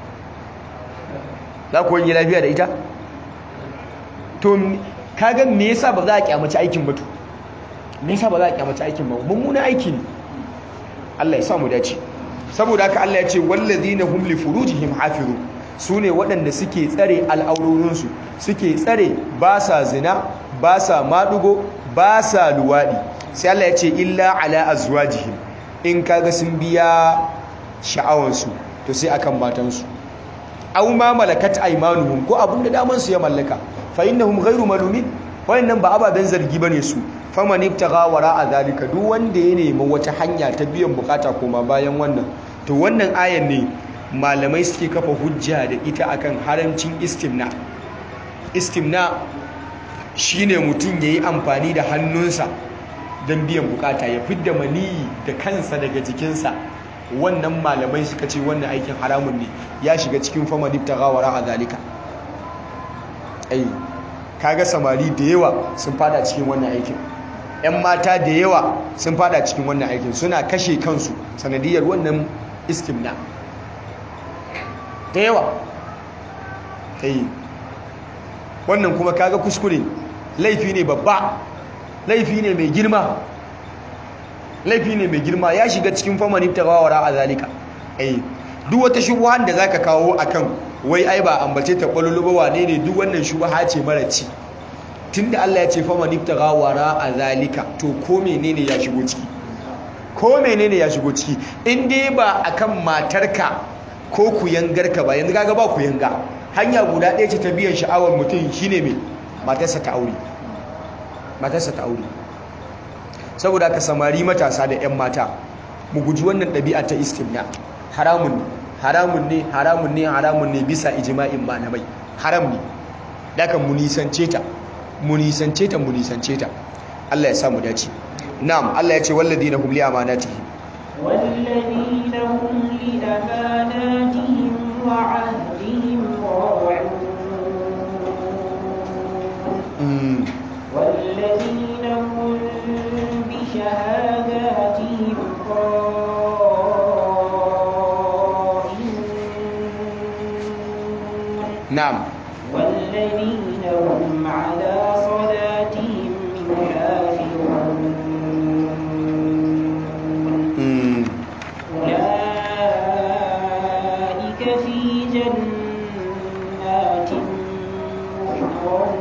[SPEAKER 2] za ku wani lafiya da ita to kaga me yasa ba za a kyamaci aikin ba to me yasa ba za a kyamaci aikin ba mummunan aiki ne Allah ya sa mu dace saboda haka Allah ya ce wallazina hum li furujihim hafizun sune waɗanda suke tsare al'aurorinsu suke tsare ba sa zina ba sa madugo ba sa luwadi sai Allah ya ce illa ala azwajihim in kaga sun biya sha'awansu to sai akan matansu aw ma malakat aymanuhum ko abinda daman su ya mallaka fa innahum ghayru malumin wayannan ba ababen zargi bane su faman ibtagha wara'a zalika duk wanda ya nemi wata hanya ta biyan bukata koma bayan wannan to wannan ayan ne malamai suke kafa hujja da ita akan haramcin istimna istimna shine mutum yayi amfani da hannunsa don biyan bukata ya fidda maniyi da kansa daga jikinsa wannan malamai suka ce wannan aikin haramun ne ya shiga cikin fama difta gawara a zalika ai kaga samari da yawa sun fada cikin wannan aikin 'yan mata da yawa sun fada cikin wannan aikin suna kashe kansu sanadiyar wannan istimna da yawa ta yi wannan kuma kaga kuskure laifi ne babba laifi ne mai girma laifi ne mai girma ya shiga cikin famanin tagawara a zalika ai duk wata shubuhan da zaka kawo akan wai ai ba ambace ta kwallo wane ne duk wannan shubuha ce mara ci tunda Allah ya ce famanin tagawara a zalika to ko menene ya shigo ciki ko menene ya shigo ciki in dai ba akan matarka ko kuyangarka ba yanzu kaga ba kuyanga hanya guda ɗaya ce ta biyan sha'awar mutum shine mai matarsa ta aure matarsa ta aure saboda ka samari matasa da 'yan mata mu guji wannan ɗabi'a ta istimna haramun ne haramun ne haramun ne haramun ne bisa ijma'in malamai haram ne daga mu nisance ta mu nisance ta mu nisance ta Allah ya samu dace na'am Allah ya ce walladina hum li amanatihim
[SPEAKER 1] والذين هم لأماناتهم وعهدهم راعون
[SPEAKER 2] mm.
[SPEAKER 1] والذين هم بشهاداتهم قائمون
[SPEAKER 2] na'am
[SPEAKER 1] والذين هم على صلاتهم يحافظون
[SPEAKER 2] mm.
[SPEAKER 1] أولئك في جنات محضرون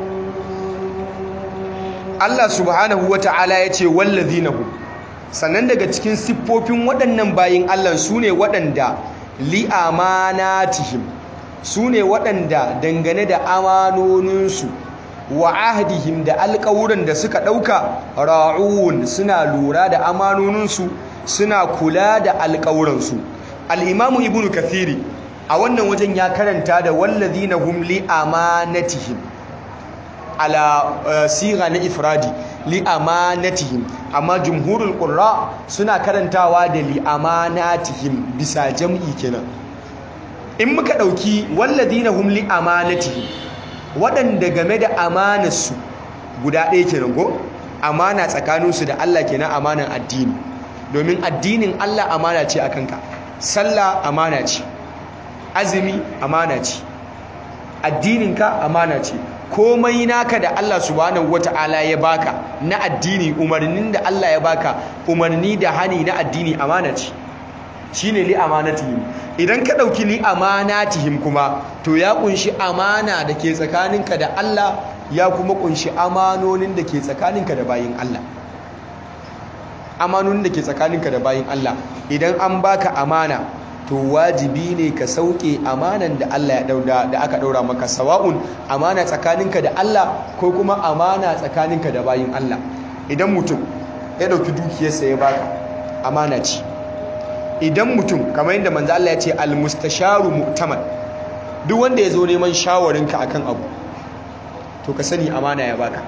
[SPEAKER 2] Allah subhanahu wa ta'ala ya ce wallazinahu sannan daga cikin siffofin waɗannan bayin Allah su ne waɗanda li'amanatihim su ne waɗanda dangane da amanoninsu wa ahdihim da alƙawuran da suka ɗauka ra'un suna lura da amanoninsu suna kula da alƙawuransu al'imamu ibnu kathiri a wannan wajen ya karanta da wallazinahum li'amanatihim ala uh, siga na ifradi li amanatihim amma jumhurul qurra suna karantawa da li amanatihim bisa jam'i kenan in muka dauki walladina hum li amanatihim waɗanda game da amanarsu guda ɗaya kenan ko amana tsakaninsu da Allah kenan amanan addini domin addinin Allah amana ce akan ka sallah amana ce azumi amana ce addininka amana ce komai naka da Allah subhanahu wata'ala ya baka na addini umarnin da Allah ya baka umarni da hani na addini amana ce shine li amanatihim idan ka dauki li amanatihim kuma to ya kunshi amana da ke tsakaninka da Allah ya kuma kunshi amanonin da ke tsakaninka da bayin Allah amanonin da ke tsakaninka da bayin Allah idan an baka amana to wajibi ne ka sauke amanan da Allah ya dauda da aka daura maka sawa'un amana tsakaninka da Allah ko kuma amana tsakaninka da bayin Allah idan mutum ya dauki dukiyarsa ya baka amana ce idan mutum kamar yadda manzo Allah ya ce al-mustasharu mu'taman duk wanda ya zo neman shawarinka akan abu to ka sani amana ya baka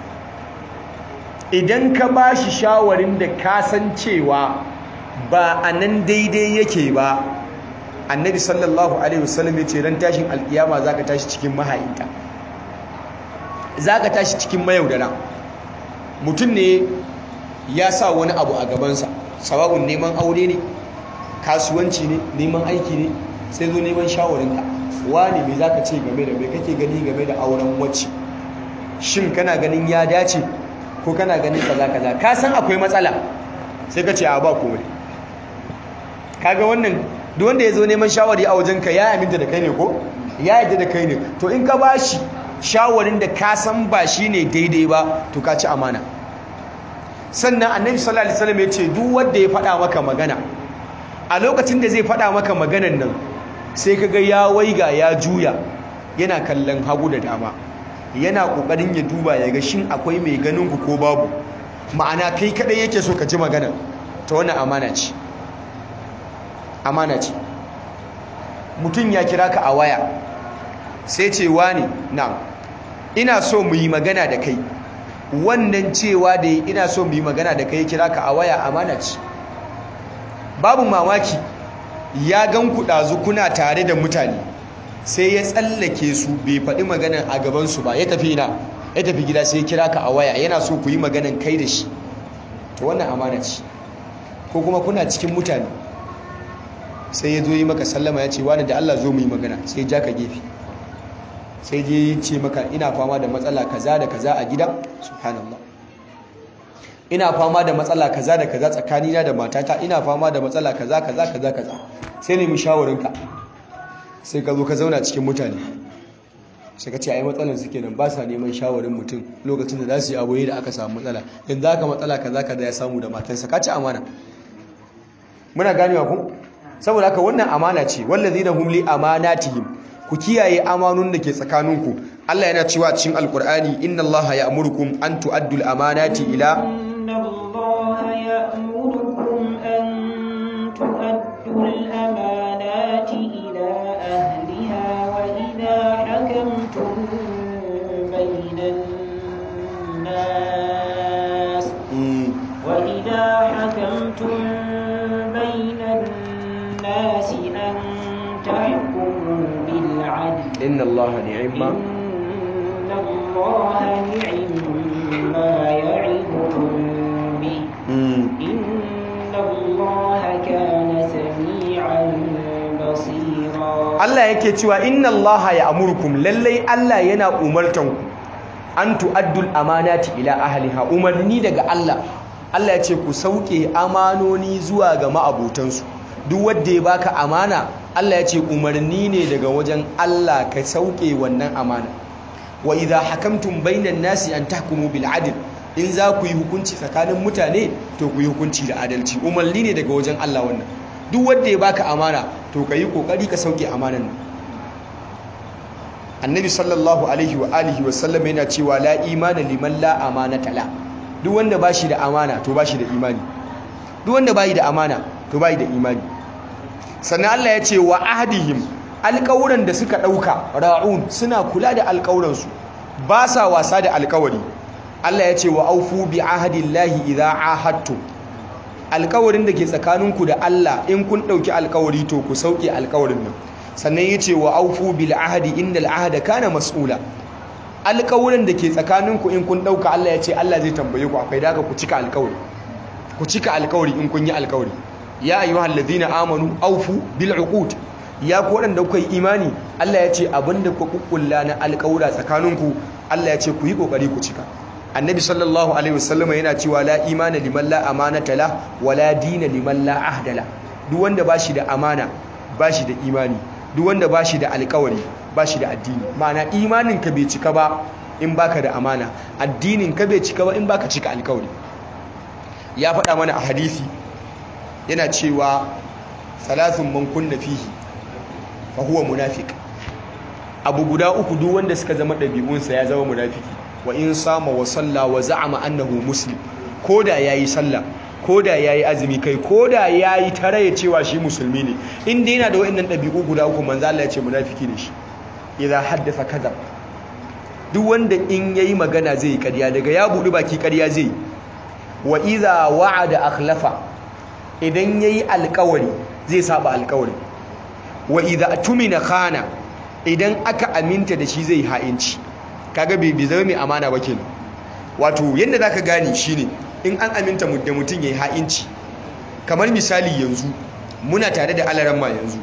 [SPEAKER 2] idan ka bashi shawarin da ka san cewa ba a nan daidai yake ba annabi sallallahu alaihi wasallam ya ce ran tashin alkiyama zaka tashi cikin mahayinta zaka tashi cikin mayaudara mutum ne ya sa wani abu a gabansa sawa'un neman aure ne kasuwanci ne neman aiki ne sai zo neman shawarinka wani me zaka ce game da me kake gani game da auren wacce shin kana ganin ya dace ko kana ganin kaza kaza ka san akwai matsala sai ka ce a ba komai kaga wannan duk wanda ya zo neman shawari a wajenka ya aminta da kai ne ko ya yarda da kai ne to in ka bashi shawarin da ka san ba shi ne daidai ba to ka ci amana sannan annabi sallallahu alaihi wasallam ya ce duk wanda ya faɗa maka magana a lokacin da zai faɗa maka maganan nan sai kaga ya waiga ya juya yana kallon hagu da dama yana kokarin ya duba ya ga shin akwai mai ganin ku ko babu ma'ana kai kadai yake so ka ji magana ta wannan amana ce amana ce mutum ya kira ka a waya sai ce wani na ina so mu yi magana da kai wannan cewa da ina so mu yi magana da kai kira ka a waya amana ce babu mamaki ya gan ku ɗazu kuna tare da mutane sai ya tsallake su bai faɗi maganan a gabansu ba ya tafi ina ya tafi gida sai ya kira ka a waya yana so ku yi maganan kai da shi to wannan amana ce ko kuma kuna cikin mutane sai ya zo yi maka sallama ya ce wani da Allah zo mu yi magana sai ja ka gefe sai je ce maka ina fama da matsala kaza da kaza a gida subhanallah ina fama da matsala kaza da kaza tsakanina da matata ina fama da matsala kaza kaza kaza kaza sai nemi shawarinka sai ka zo ka zauna cikin mutane sai ka ce ai matsalan suke nan ba sa neman shawarin mutum lokacin da za su yi abu da aka samu matsala yanzu haka matsala kaza kaza ya samu da matansa ka ci amana muna ganewa ku saboda haka wannan amana ce wallazina hum li amanatihim ku kiyaye amanun da ke tsakaninku Allah yana cewa cikin alkur'ani inna Allah ya'murukum an tu'addul amanati ila
[SPEAKER 1] إن الله يأمركم أن تؤدوا الأمانات إلى أهلها وإذا حكمتم بين الناس وإذا حكمتم بين الناس أن تحكموا بالعدل
[SPEAKER 2] inna Allah ni'ma
[SPEAKER 1] إن الله نعم ما يعظكم به إن الله كان سميعا بصيرا
[SPEAKER 2] Allah yake cewa inna Allah ya'murukum lallai Allah yana umartan ku an tu'addul amanati ila ahliha umarni daga Allah Allah ya ce ku sauke amanoni zuwa ga ma'abotansu duk wanda ya baka amana Allah ya ce umarni ne daga wajen Allah ka sauke wannan amana wa idha hakamtum bainan nasi an tahkumu bil adl in za ku yi hukunci tsakanin mutane to ku yi hukunci da adalci umarni ne daga wajen Allah wannan duk wanda ya baka amana to ka yi kokari ka sauke amanan nan annabi sallallahu alaihi wa alihi wa sallam yana cewa la imana liman la amanata la duk wanda bashi da amana to bashi da imani duk wanda bayi da amana to bayi da imani sannan Allah ya ce wa ahdihim alƙawuran da suka ɗauka ra'un suna kula da alƙawuransu ba sa wasa da alƙawari Allah ya ce wa aufu bi ahdillahi idza ahadtum alƙawarin da ke tsakaninku da Allah in kun ɗauki alƙawari to ku sauke alƙawarin nan sannan ya ce wa aufu bil ahdi innal ahda kana mas'ula alƙawuran da ke tsakaninku in kun ɗauka Allah ya ce Allah zai tambaye ku akwai daga ku cika alƙawari ku cika alƙawari in kun yi alƙawari ya ayyuhal ladina amanu aufu bil uqud ya ku waɗanda kuka yi imani Allah ya ce abinda ku kukkulla na alƙawura tsakaninku Allah ya ce ku yi ƙoƙari ku cika annabi sallallahu alaihi wasallama yana cewa la imana liman la amanata la wala dina liman la ahda la duk wanda bashi da amana bashi da imani duk wanda bashi da alƙawari bashi da addini ma'ana imanin ka bai cika ba in baka da amana addinin ka bai cika ba in baka cika alƙawari ya faɗa mana a hadisi yana cewa salasun man kunna fihi fa huwa munafiq abu guda uku duk wanda suka zama ɗabi'unsa ya zama munafiki wa in sama wa salla wa za'ama annahu muslim koda yayi sallah koda yayi azumi kai koda yayi taraye cewa shi musulmi ne inda yana da wayannan ɗabi'u guda uku manzo Allah ya ce munafiki ne shi idza haddatha kadhab duk wanda in yayi magana zai yi ƙarya daga ya buɗi baki ƙarya zai wa idza wa'ada akhlafa idan yayi alƙawari zai saba alƙawari wa idza tumina khana idan aka aminta da shi zai ha'inci kaga bai zama mai amana ba kenan wato yadda zaka gane shine in an aminta da mutum yayi ha'inci kamar misali yanzu muna tare da alaramma yanzu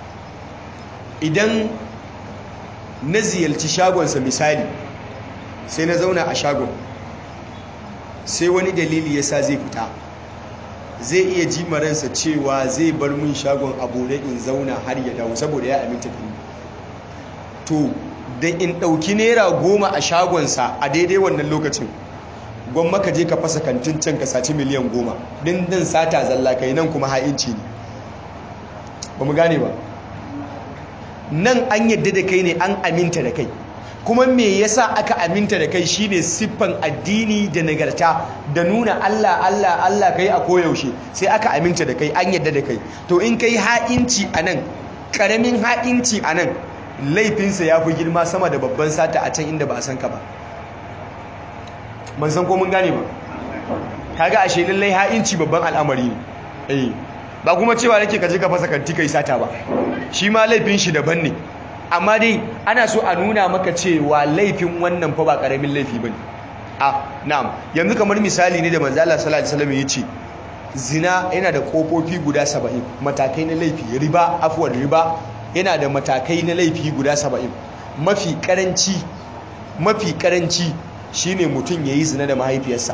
[SPEAKER 2] idan na ziyarci shagonsa misali sai na zauna a shagon sai wani dalili yasa zai fita zai iya ji maransa cewa zai bar min shagon abu in zauna har ya dawo saboda ya aminta da ni to da in ɗauki naira goma a shagonsa a daidai wannan lokacin gwamma ka je ka fasa kantin can ka saci miliyan goma din din sata zalla kai nan kuma ha'inci ne ba mu gane ba nan an yadda da kai ne an aminta da kai kuma me yasa aka aminta da kai shine siffan addini da nagarta da nuna Allah Allah Allah kai a koyaushe sai aka aminta da kai an yadda da kai to in kai ha'inci anan karamin ha'inci anan laifinsa ya fi girma sama da babban sata a can inda ba a san ka ba ban san ko mun gane ba kaga ashe lallai ha'inci babban al'amari ne eh ba kuma cewa nake ka je ka fasa kanti kai sata ba shi ma laifin shi daban ne amma dai ana so a nuna maka cewa laifin wannan fa ba karamin laifi bane a na'am yanzu kamar misali ne da manzo Allah sallallahu alaihi wasallam yace zina yana da kofofi guda 70 matakai na laifi riba afwan riba yana da matakai na laifi guda 70 mafi karanci mafi karanci shine mutum yayi zina da mahaifiyarsa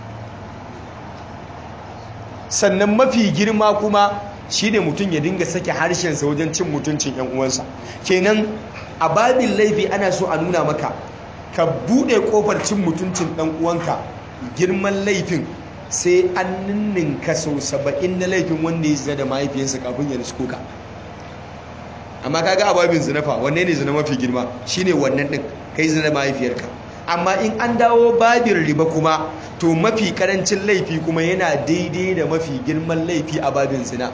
[SPEAKER 2] sannan mafi girma kuma shine mutum ya dinga sake harshensa wajen cin mutuncin yan uwansa kenan a babin laifi ana so a nuna maka ka bude kofar cin mutuncin dan uwanka girman laifin sai an ninninka sau saba'in na laifin wanda ya zina da mahaifiyarsa kafin ya risko ka amma kaga a babin zina fa wanne ne zina mafi girma shine wannan din kai zina da mahaifiyarka amma in an dawo babin riba kuma to mafi karancin laifi kuma yana daidai da mafi girman laifi a babin zina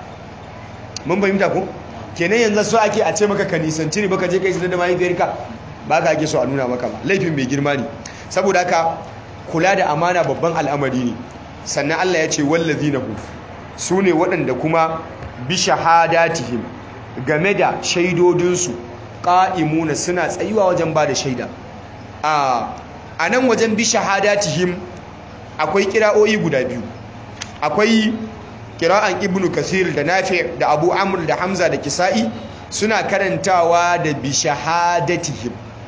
[SPEAKER 2] mun fahimta ko kenan yanzu so ake a ce maka ka nisanci riba ka je kai zina da mahaifiyarka ba ka ake so a nuna maka ba laifin mai girma ne saboda haka kula da amana babban al'amari ne sannan Allah ya ce wallazina hu su ne waɗanda kuma bi shahadatihim game da shaidodinsu ƙa'imuna suna tsayuwa wajen ba da shaida a nan wajen bi shahadatihim akwai kira'o'i guda biyu akwai kira'an ibnu kasir da nafi da abu amur da hamza da kisa'i suna karantawa da bi shahadatihim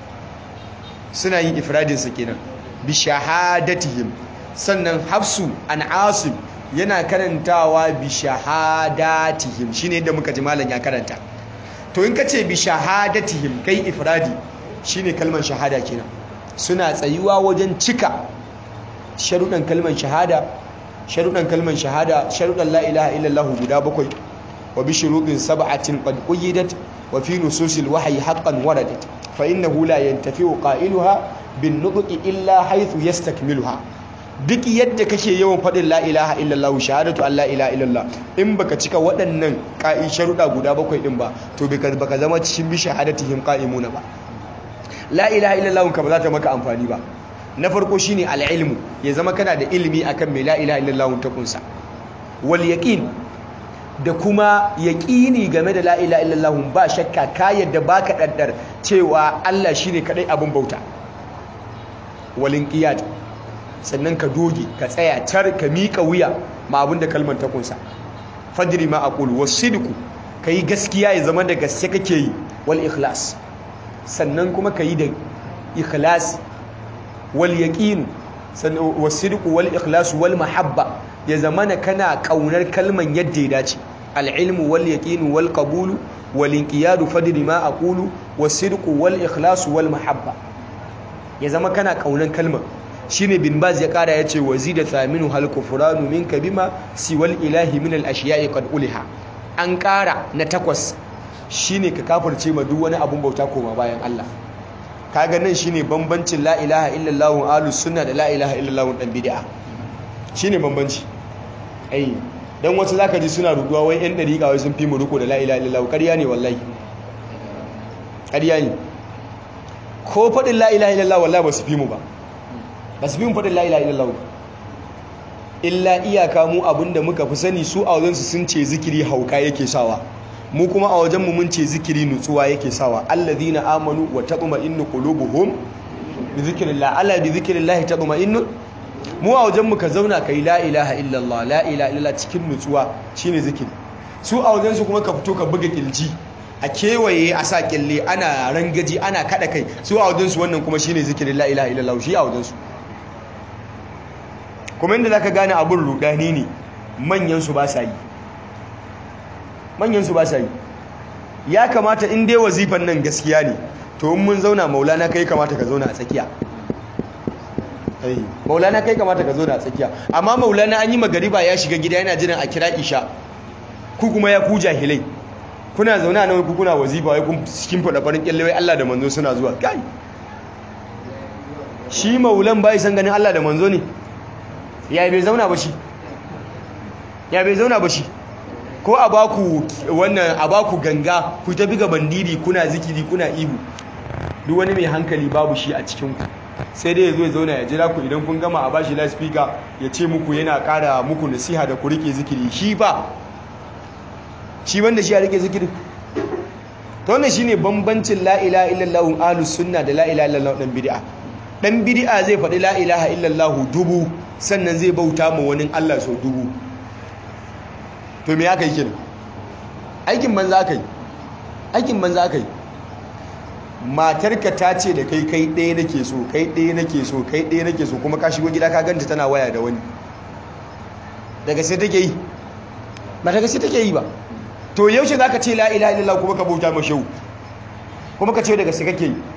[SPEAKER 2] suna yin ifradinsa kenan bi shahadatihim sannan hafsu an asim yana karantawa bi shahadatihim shine yadda muka ji malam ya karanta to in ka ce bi shahadatihim kai ifradi shine kalmar shahada kenan suna tsayuwa wajen cika sharuɗan kalmar shahada sharuɗan kalmar shahada sharuɗan la ilaha illallah guda bakwai wa bi shuruɗin sab'atin qad quyidat wa fi nususil wahyi haqqan waradat fa innahu la yantafi'u qailuha bin nutqi illa haythu yastakmiluha duk yadda kake yawan faɗin la ilaha illallah shahadatu an la ilaha illallah in baka cika waɗannan ka'i sharuɗa guda bakwai din ba to baka zama cikin bi shahadatihim qa'imuna ba la ilaha illallah ka ba za ta maka amfani ba na farko shine al-ilmu ya zama kana da ilimi akan mai la ilaha illallah ta kunsa wal yaqin da kuma yaqini game da la ilaha illallah ba shakka ka yadda baka daddar cewa Allah shine kadai abin bauta wal inqiyad sannan ka doge ka tsaya tar ka mika wuya ma abin da kalmar ta kunsa fadri ma aqulu wasidqu kai gaskiya ya zama da gaske kake yi wal ikhlas sannan kuma ka yi da ikhlasi wal yaqin wasidqu wal ikhlas wal mahabba ya zamana kana kaunar kalman yadda ya dace al ilmu wal yaqin wal qabulu wal inqiyadu fadri ma aqulu wasidqu wal ikhlas wal mahabba ya zama kana kaunar kalman shine bin baz ya kara yace wazida thaminu hal kufranu minka bima siwal ilahi min al ashiya'i qad uliha an kara na takwas shine ka kafirce ma duk wani abun bauta koma bayan Allah kaga nan shine bambancin la ilaha illallah ahlus sunna da la ilaha illallah dan bid'a shine bambanci ai dan wasu zaka ji suna ruduwa wai yan dariƙa wai sun fi mu riko da la ilaha illallah ƙarya ne wallahi ƙarya ne ko faɗin la ilaha illallah wallahi ba su fi mu ba ba su fi mu faɗin la ilaha illallah illa iyaka mu abinda muka fi sani su a wajensu sun ce zikiri hauka yake sawa mu kuma a wajenmu mun ce zikiri nutsuwa yake sawa alladhina amanu wa tatma'innu qulubuhum bi zikrillah ala bi zikrillah tatma'innu mu a wajenmu ka zauna kai la ilaha illallah la ilaha illallah cikin nutsuwa shine zikiri su a wajensu kuma ka fito ka buga kilji a kewaye a sa kille ana rangaji ana kada kai su a wajensu wannan kuma shine zikirin la ilaha illallah shi a wajensu kuma inda zaka gane abun rudani ne manyan su ba sa yi manyansu ba sa yi ya kamata in dai wazifan nan gaskiya ne to in mun zauna maulana kai kamata ka zauna a tsakiya maulana kai kamata ka zauna a tsakiya amma maulana an yi magariba ya shiga gida yana jiran a kira isha ku kuma ya ku jahilai kuna zauna nan ku kuna wazifa wai kun cikin fada farin kyalle wai Allah da manzo suna zuwa kai shi maulan bai san ganin Allah da manzo ne ya bai zauna ba shi ya bai zauna ba shi ko a baku wannan a baku ganga ku ta biga bandiri kuna zikiri kuna ihu duk wani mai hankali babu shi a cikin ku sai dai yazo ya zauna ya jira ku idan kun gama a bashi loudspeaker ya ce muku yana ƙara muku nasiha da ku rike zikiri shi ba shi wanda shi ya rike zikiri to wannan shine bambancin la ilaha illallah ahlus sunna da la ilaha illallah dan bid'a dan bid'a zai faɗi la ilaha illallah dubu sannan zai bauta ma wani Allah sau dubu to me aka yi kenan aikin banza aka yi aikin banza aka yi matarka ta ce da kai kai ɗaya nake so kai ɗaya nake so kai ɗaya nake so kuma ka shigo gida ka ganta tana waya da wani daga sai take yi ba daga sai take yi ba to yaushe za ka ce la ilaha illallah kuma ka bauta ma shehu kuma ka ce daga sai kake yi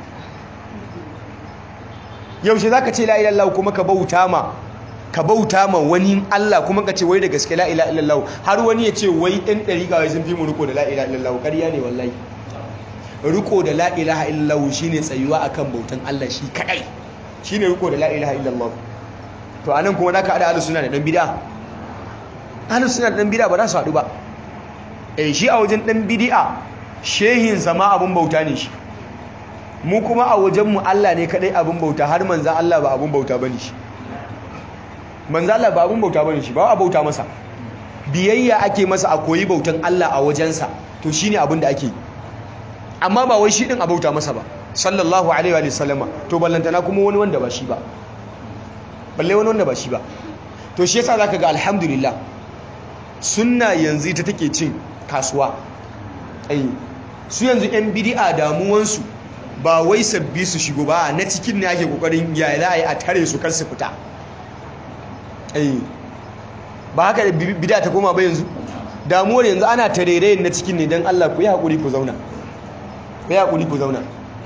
[SPEAKER 2] yaushe za ka ce la ilaha illallah kuma ka bauta ma ka bauta ma wani Allah kuma ka ce wai da gaske la ilaha illallah har wani ya ce wai ɗan ɗari kawai sun fi mu riko da la ilaha illallah ƙarya ne wallahi riko da la ilaha illallah shine tsayuwa akan bautan Allah shi kadai shine riko da la ilaha illallah to anan kuma zaka hada ahlus sunna da dan bid'a ahlus sunna da dan bid'a ba za su haɗu ba eh shi a wajen dan bid'a shehin sama abun bauta ne shi mu kuma a wajen mu Allah ne kadai abun bauta har manzon Allah ba abun bauta bane shi manzon Allah ba abun bauta bane shi ba a bauta masa biyayya ake masa a koyi bautan Allah a wajensa to shine abin da ake yi amma ba wai shi din abauta masa ba sallallahu alaihi wa sallama to ballantana kuma wani wanda ba shi ba balle wani wanda ba shi ba to shi yasa zaka ga alhamdulillah sunna yanzu ta take cin kasuwa ai su yanzu yan bid'a damuwan su ba wai sabbi su shigo ba na cikin ne ake kokarin ya za a yi a tare su kar su fita ai ba haka bid'a ta koma ba yanzu damuwar yanzu ana tarerayen na cikin ne dan Allah ku yi hakuri ku zauna ku yi haƙuri ku zauna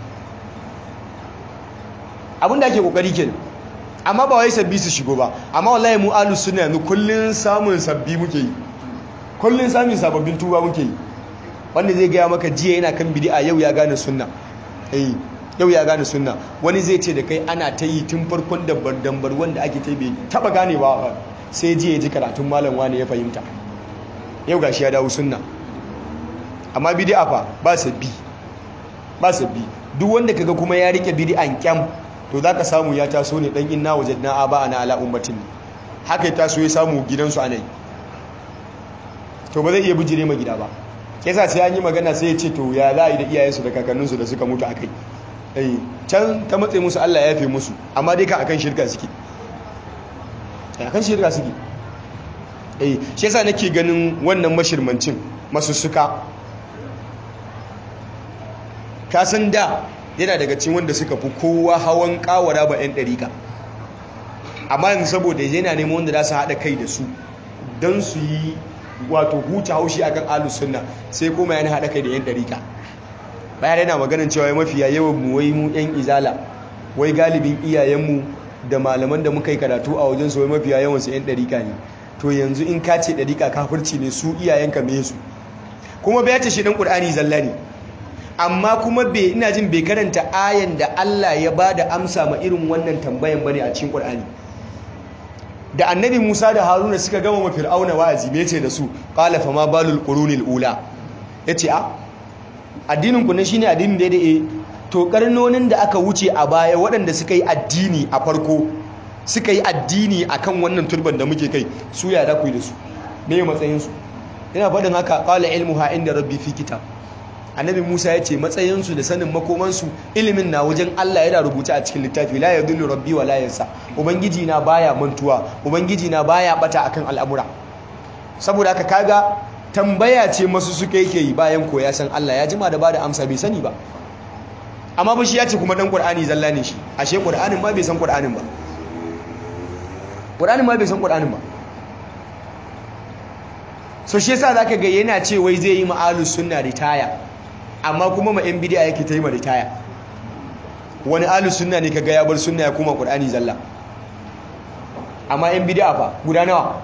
[SPEAKER 2] abinda ake ƙoƙari ke amma ba wai sabbi su shigo ba amma wallahi mu alus suna yanzu kullum samun sabbi muke yi kullum samun sababbin tuba muke yi wanda zai gaya maka jiya yana kan bidi'a yau ya gane sunna eh yau ya gane sunna wani zai ce da kai ana ta yi tun farkon dambar dambar wanda ake ta bai taba gane ba sai jiya ya ji karatun malam wani ya fahimta yau gashi ya dawo sunna amma bidi'a fa ba sabbi ba sabbi duk wanda kaga kuma ya rike bid'an kyam to zaka samu ya taso ne dan inna wajadna aba ana ala ummatin haka ya taso ya samu gidansu anai to ba zai iya bijire ma gida ba yasa sai an yi magana sai ya ce to ya za a yi da iyayensu da kakanninsu da suka mutu akai eh can ta matse musu Allah ya yafe musu amma dai ka akan shirka suke akan shirka suke eh shi yasa nake ganin wannan mashirmancin masussuka kasan da yana daga cikin wanda suka fi kowa hawan kawara ba 'yan ɗarika amma yanzu saboda yana neman wanda za su haɗa kai da su don su yi wato huta haushi a kan alus sunna sai kuma yana haɗa kai da 'yan ɗarika bayan yana maganin cewa ya mafiya yawan mu wai mu 'yan izala wai galibin iyayenmu da malaman da muka yi karatu a wajen su wai mafiya yawan su 'yan ɗarika ne to yanzu in ka ce ɗarika kafirci ne su iyayenka me su kuma bai ta shi ɗan ƙur'ani zalla ne amma kuma bai ina jin bai karanta ayan da Allah ya ba da amsa ma irin wannan tambayan bane a cikin Qur'ani da annabi Musa da Haruna suka gama ma Fir'auna wa'azi me yace da su qala fa ma balul qurunil ula yace a addinin ku ne shine addinin da eh to karnonin da aka wuce a baya waɗanda suka yi addini a farko suka yi addini akan wannan turban da muke kai su ya da ku da su me matsayin su ina faɗin haka qala ilmuha inda rabbi fi kitab annabi musa ya ce matsayinsu da sanin makomansu ilimin na wajen allah yana rubuta a cikin littafi la yadullu rabbi wa la yansa ubangiji na baya mantuwa ubangiji na baya bata akan al'amura saboda haka kaga tambaya ce masu suka yake yi bayan ko ya san allah ya jima da bada amsa bai sani ba amma ba shi ya ce kuma dan qur'ani zalla ne shi ashe qur'anin ma bai san qur'anin ba qur'anin ma bai san qur'anin ba so shi yasa zaka ga yana ce wai zai yi ma'alus sunna ritaya amma kuma ma yan bidiya yake ta yi ma ritaya wani alus sunna ne kaga ya bar sunna ya kuma qur'ani zalla amma yan bidiya fa guda nawa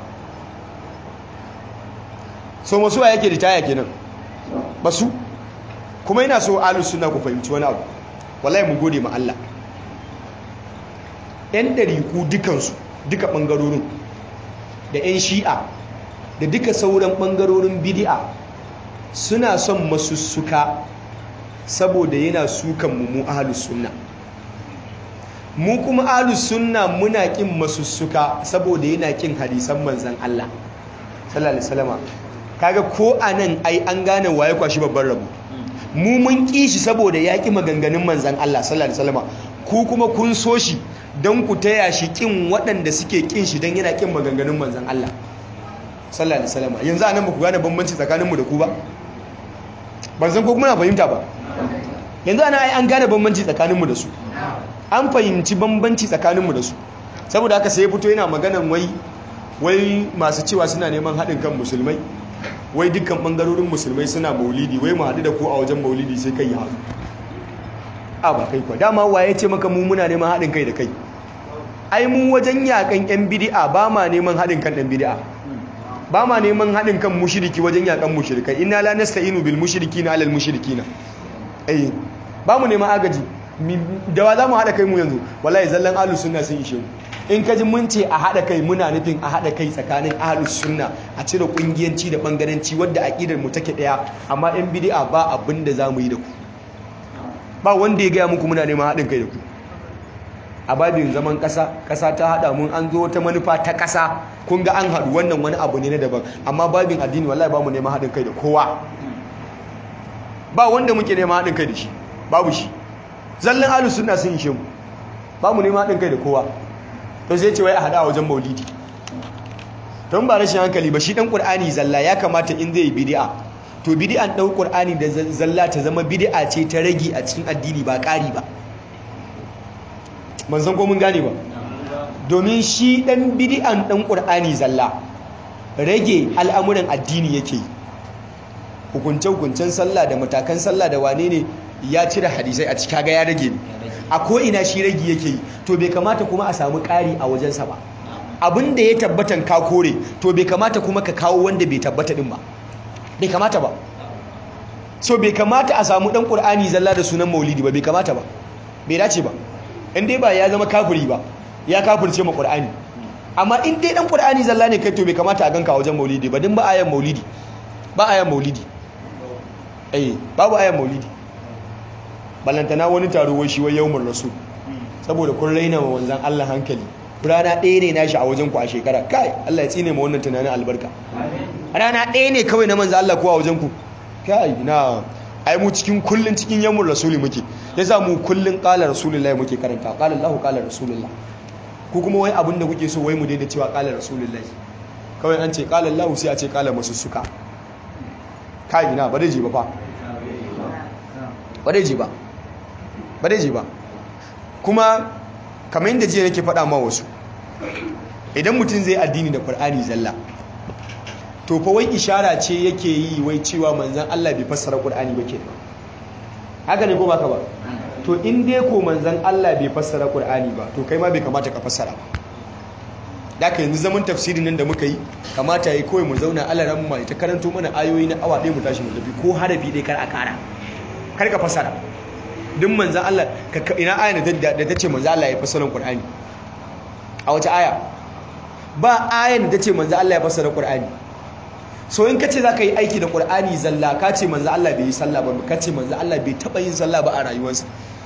[SPEAKER 2] so masu yake ritaya kenan basu kuma ina so alus sunna ku fahimci wani abu wallahi mu gode ma Allah yan dariku dukansu duka bangarorin da yan shi'a da duka sauran ɓangarorin bidi'a suna son masussuka saboda yana sukan mu ahalus sunna mu kuma ahalus sunna muna kin masussuka saboda yana kin hadisan manzan Allah sallallahu alaihi wasallam kaga ko anan ai an gane waye kwashi babban rabu mu mun ki shi saboda ya ki maganganun manzan Allah sallallahu alaihi wasallam ku kuma kun so shi don ku taya shi kin waɗanda suke kin shi don yana kin maganganun manzan Allah sallallahu alaihi wasallam yanzu anan ba ku gane bambanci tsakaninmu da ku ba ban san ko kuma na fahimta ba yanzu ana ai an gane bambanci tsakaninmu da su an fahimci bambanci tsakaninmu da su saboda haka sai ya fito yana maganan wai wai masu cewa suna neman haɗin kan musulmai wai dukkan ɓangarorin musulmai suna maulidi wai mu haɗu da ku a wajen maulidi sai kai ya haɗu a ba kai kwa dama waye ce maka mu muna neman haɗin kai da kai ai mu wajen yakan yan bidi'a ba ma neman haɗin kan ɗan bidi'a ba ma neman haɗin kan mushiriki wajen yakan mushirikai inna la nasta'inu bil mushrikina alal mushrikina eh ba mu neman agaji da wa za mu haɗa kai mu yanzu wallahi zallan ahlus sunna sun ishe mu in ka ji mun ce a haɗa kai muna nufin a haɗa kai tsakanin ahlus sunna a cire ƙungiyanci da ɓangaranci wadda aƙidar mu take ɗaya amma in bidi'a ba abin da za mu yi da ku ba wanda ya gaya muku muna neman haɗin kai da ku a babin zaman ƙasa ƙasa ta haɗa mun an zo ta manufa ta ƙasa kun ga an haɗu wannan wani abu ne na daban amma babin addini wallahi ba mu neman haɗin kai da kowa ba wanda muke neman haɗin kai da shi babu shi zallan ahlus sunna sun ishe mu ba mu neman haɗin kai da kowa to sai ce wai a haɗa wajen maulidi don ba rashin hankali ba shi ɗan ƙur'ani zalla ya kamata in zai yi bidi'a to bidi'an ɗau ƙur'ani da zalla ta zama bidi'a ce ta rage a cikin addini ba ƙari ba man san ko mun gane ba domin shi ɗan bidi'an ɗan ƙur'ani zalla rage al'amuran addini yake yi hukunce-hukuncen sallah da matakan sallah da wane ne ya cire hadisai a cika ga ya rage ne a ko'ina shi rage yake yi to bai kamata kuma a samu ƙari a wajensa ba abin da ya tabbatan ka kore to bai kamata kuma ka kawo wanda bai tabbata din ba bai kamata ba so bai kamata a samu ɗan ƙur'ani zalla da sunan maulidi ba bai kamata ba bai dace ba in dai ba ya zama kafiri ba ya kafirce ma ƙur'ani amma in dai ɗan ƙur'ani zalla ne kai to bai kamata a ganka wajen maulidi ba din ba ayan maulidi ba ayan maulidi eh babu ayan maulidi ballantana wani taro wai shi wai yawmur rasul saboda kun raina wa wanzan Allah hankali rana ɗaya ne nashi a wajen ku a shekara kai Allah ya tsine ma wannan tunanin albarka rana ɗaya ne kawai na manzan Allah ko a wajen ku kai na ai mu cikin kullun cikin yawmur rasuli muke yasa mu kullun qala rasulullahi muke karanta qala Allahu qala rasulullah ku kuma wai abinda kuke so wai mu daina cewa qala rasulullahi kawai an ce qala Allahu sai a ce qala masussuka kai ina ba dai ji ba fa ba dai ji ba ba dai ji ba kuma kamar yadda jiya nake faɗa ma wasu idan mutum zai addini da Qur'ani zalla to fa wai ishara ce yake yi wai cewa manzon Allah bai fassara Qur'ani ba kenan haka ne ko baka ba to in dai ko manzon Allah bai fassara Qur'ani ba to kai ma bai kamata ka fassara ba daga yanzu zaman tafsirin nan da muka yi kamata yi kawai mu zauna alaran mu ta karanto mana ayoyi na awa ɗaya mu tashi mu tafi ko harafi ɗaya kar a kara kar ka fassara duk manzan Allah ina aya da ta ce manzan Allah ya fassara Qur'ani a wace aya ba ayan da ta ce manzan Allah ya fassara Qur'ani so in kace zaka yi aiki da Qur'ani zalla ka ce manzan Allah bai yi sallah ba ka ce manzan Allah bai taba yin sallah ba a rayuwarsa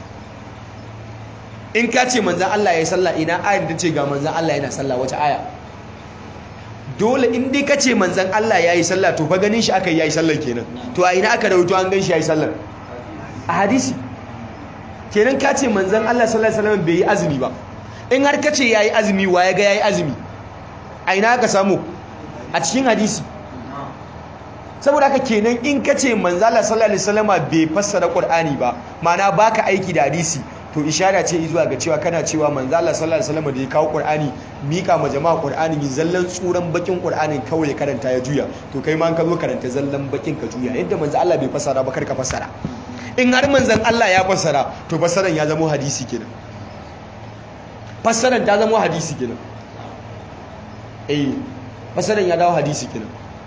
[SPEAKER 2] in ka ce manzan Allah ya yi sallah ina ayan da ta ce ga manzan Allah yana sallah wace aya dole in dai ka ce manzan Allah ya yi sallah to fa ganin shi aka yi ya yi sallah kenan to a ina aka rawaito an gan shi ya yi sallah a hadisi kenan ka ce manzan Allah sallallahu alaihi wasallam bai yi azumi ba in har ka ce yayi azumi wa ya ga yayi azumi a ina aka samu a cikin hadisi saboda haka kenan in ka ce manzan Allah sallallahu alaihi wasallam bai fassara Qur'ani ba ma'ana baka aiki da hadisi to ishara ce zuwa ga cewa kana cewa manzan Allah sallallahu alaihi wasallam da ya kawo Qur'ani mika ma jama'a Qur'ani mi zallan tsuran bakin Qur'anin kawai ya karanta ya juya to kai ma an ka zo karanta zallan bakin ka juya yadda manzan Allah bai fassara ba kar ka fassara in har manzan Allah ya fassara to fassaran ya zama hadisi kenan fassaran ta zama hadisi kenan eh fassaran ya dawo hadisi kenan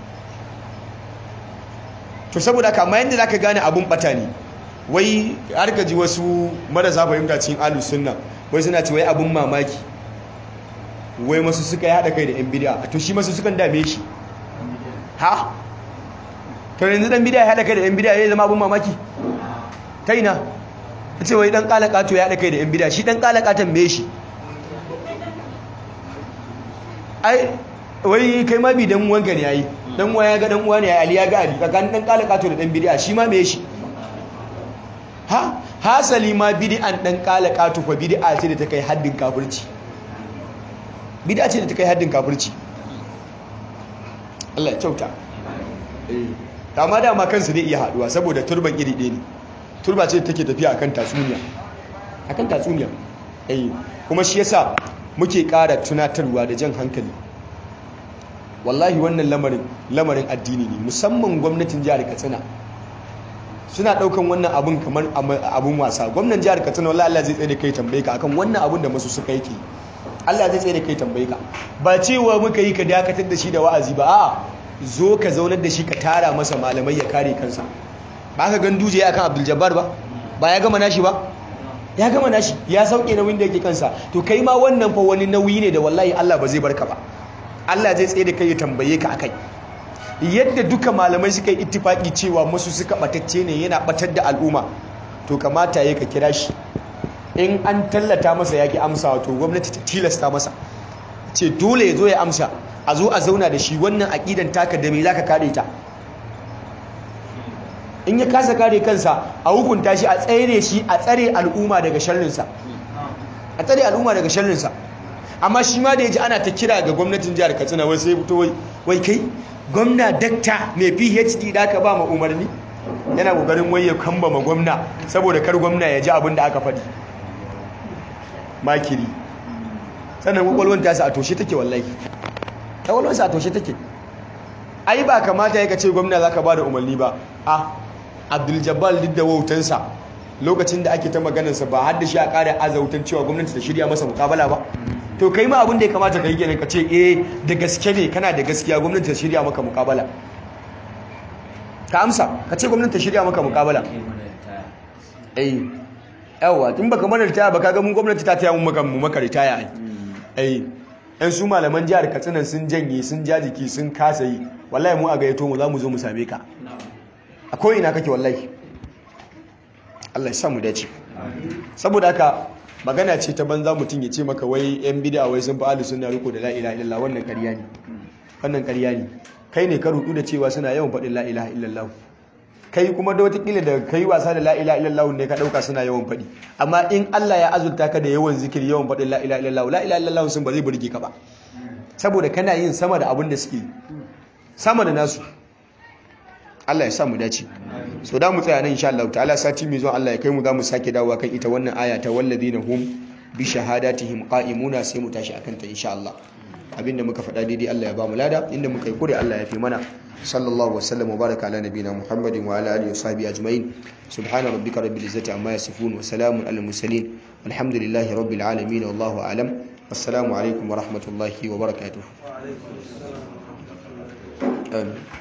[SPEAKER 2] to saboda kama yadda zaka gane abun bata ne wai har ka ji wasu marasa fahimta cikin ahlus sunna wai suna ce wai abun mamaki wai masu suka yi hada kai da yan bid'a to shi masu sukan dame shi ha to yanzu dan bid'a ya hada kai da yan bid'a ya zama abun mamaki ta ina ta ce wai dan kalakato ya haɗa kai da yan bida shi dan kalakatan me shi ai wai kai ma bi dan uwanka ne yayi dan uwa ya ga dan uwa ne yayi ali ya ga ali tsakanin dan kalakato da dan bid'a shi ma me shi ha hasali ma bid'an dan kala katu fa bid'a ce da ta kai haddin kafirci bid'a ce da ta kai haddin kafirci Allah ya kyauta eh amma dama kansu zai iya haduwa saboda turban iri ɗaya ne turba ce da take tafiya akan tatsuniya akan tatsuniya eh kuma shi yasa muke ƙara tunatarwa da jan hankali wallahi wannan lamarin lamarin addini ne musamman gwamnatin jihar Katsina suna daukan wannan abun kamar abun wasa gwamnatin jihar Katsina wallahi Allah zai tsaye da kai tambaye ka akan wannan abun da masu suka yake Allah zai tsaye da kai tambaye ka ba cewa muka yi ka dakatar da shi da wa'azi ba a zo ka zaunar da shi ka tara masa malamai ya kare kansa ba ka gan duje akan Abdul Jabbar ba ba ya gama nashi ba ya gama nashi ya sauke nauyin da yake kansa to kai ma wannan fa wani nauyi ne da wallahi Allah ba zai barka ba Allah zai tsaye da kai ya tambaye ka akai yadda duka malamai suka yi ittifaki cewa musu suka batacce ne yana batar da al'umma to kamata ya ka kira shi in an tallata masa yaki amsa to gwamnati ta tilasta masa ce dole ya zo ya amsa a zo a zauna da shi wannan aqidan taka da me zaka kare ta in ya kasa kare kansa a hukunta shi a tsare shi a tsare al'umma daga sharrinsa a tsare al'umma daga sharrinsa amma shi ma da ya ji ana ta kira ga gwamnatin jihar katsina wai sai fito wai kai gwamna dakta mai phd da aka ba ma umarni yana kokarin wai ya kamba ma gwamna saboda kar gwamna ya ji abin da aka faɗi makiri sannan kwakwalwar ta sa a toshe take wallahi kwakwalwar sa a toshe take ai ba kamata ya ce gwamna za ka ba da umarni ba a abdul jabal duk da wautansa lokacin da ake ta maganarsa ba har da shi a ƙara azautan cewa gwamnati ta shirya masa mukabala ba to kai ma abin da ya kamata ka yi kenan ka ce eh da gaske ne kana da gaskiya gwamnati ta shirya maka mukabala ka amsa ka ce gwamnati ta shirya maka mukabala eh yawa tun baka mana ritaya ba kaga mun gwamnati ta taya mun maka mu maka ritaya ai eh yan su malaman jihar Katsina sun janye sun jajiki sun kasa yi wallahi mu a gayyato mu za mu zo mu same ka a ko ina kake wallahi Allah ya sa mu dace saboda haka magana ce ta banza mutum ya ce maka wai yan bid'a wai sun fa'alu suna riko da la ilaha illallah wannan ƙarya ne wannan ƙarya ne kai ne ka rudu da cewa suna yawan faɗin la ilaha illallah kai kuma da watakila da kai wasa da la ilaha illallah ne ka ɗauka suna yawan faɗi amma in Allah ya azurta ka da yawan zikiri yawan faɗin la ilaha illallah la ilaha illallah sun ba zai burge ka ba saboda kana yin sama da abin da suke sama da nasu Allah ya sa mu dace so da mu tsaya nan insha Allah ta'ala sati mai zuwa Allah ya kai mu za mu sake dawowa kan ita wannan aya ta walladina hum bi shahadatihim qa'imuna sai mu tashi akan ta insha Allah abinda muka faɗa daidai Allah ya ba mu lada inda muka yi kure Allah ya fi mana sallallahu wa sallam wa baraka ala nabina muhammadin wa ala alihi wa sahbihi ajma'in subhana rabbika rabbil izzati amma yasifun wa salamun alal mursalin walhamdulillahi rabbil alamin wallahu a'lam assalamu alaikum wa rahmatullahi wa barakatuh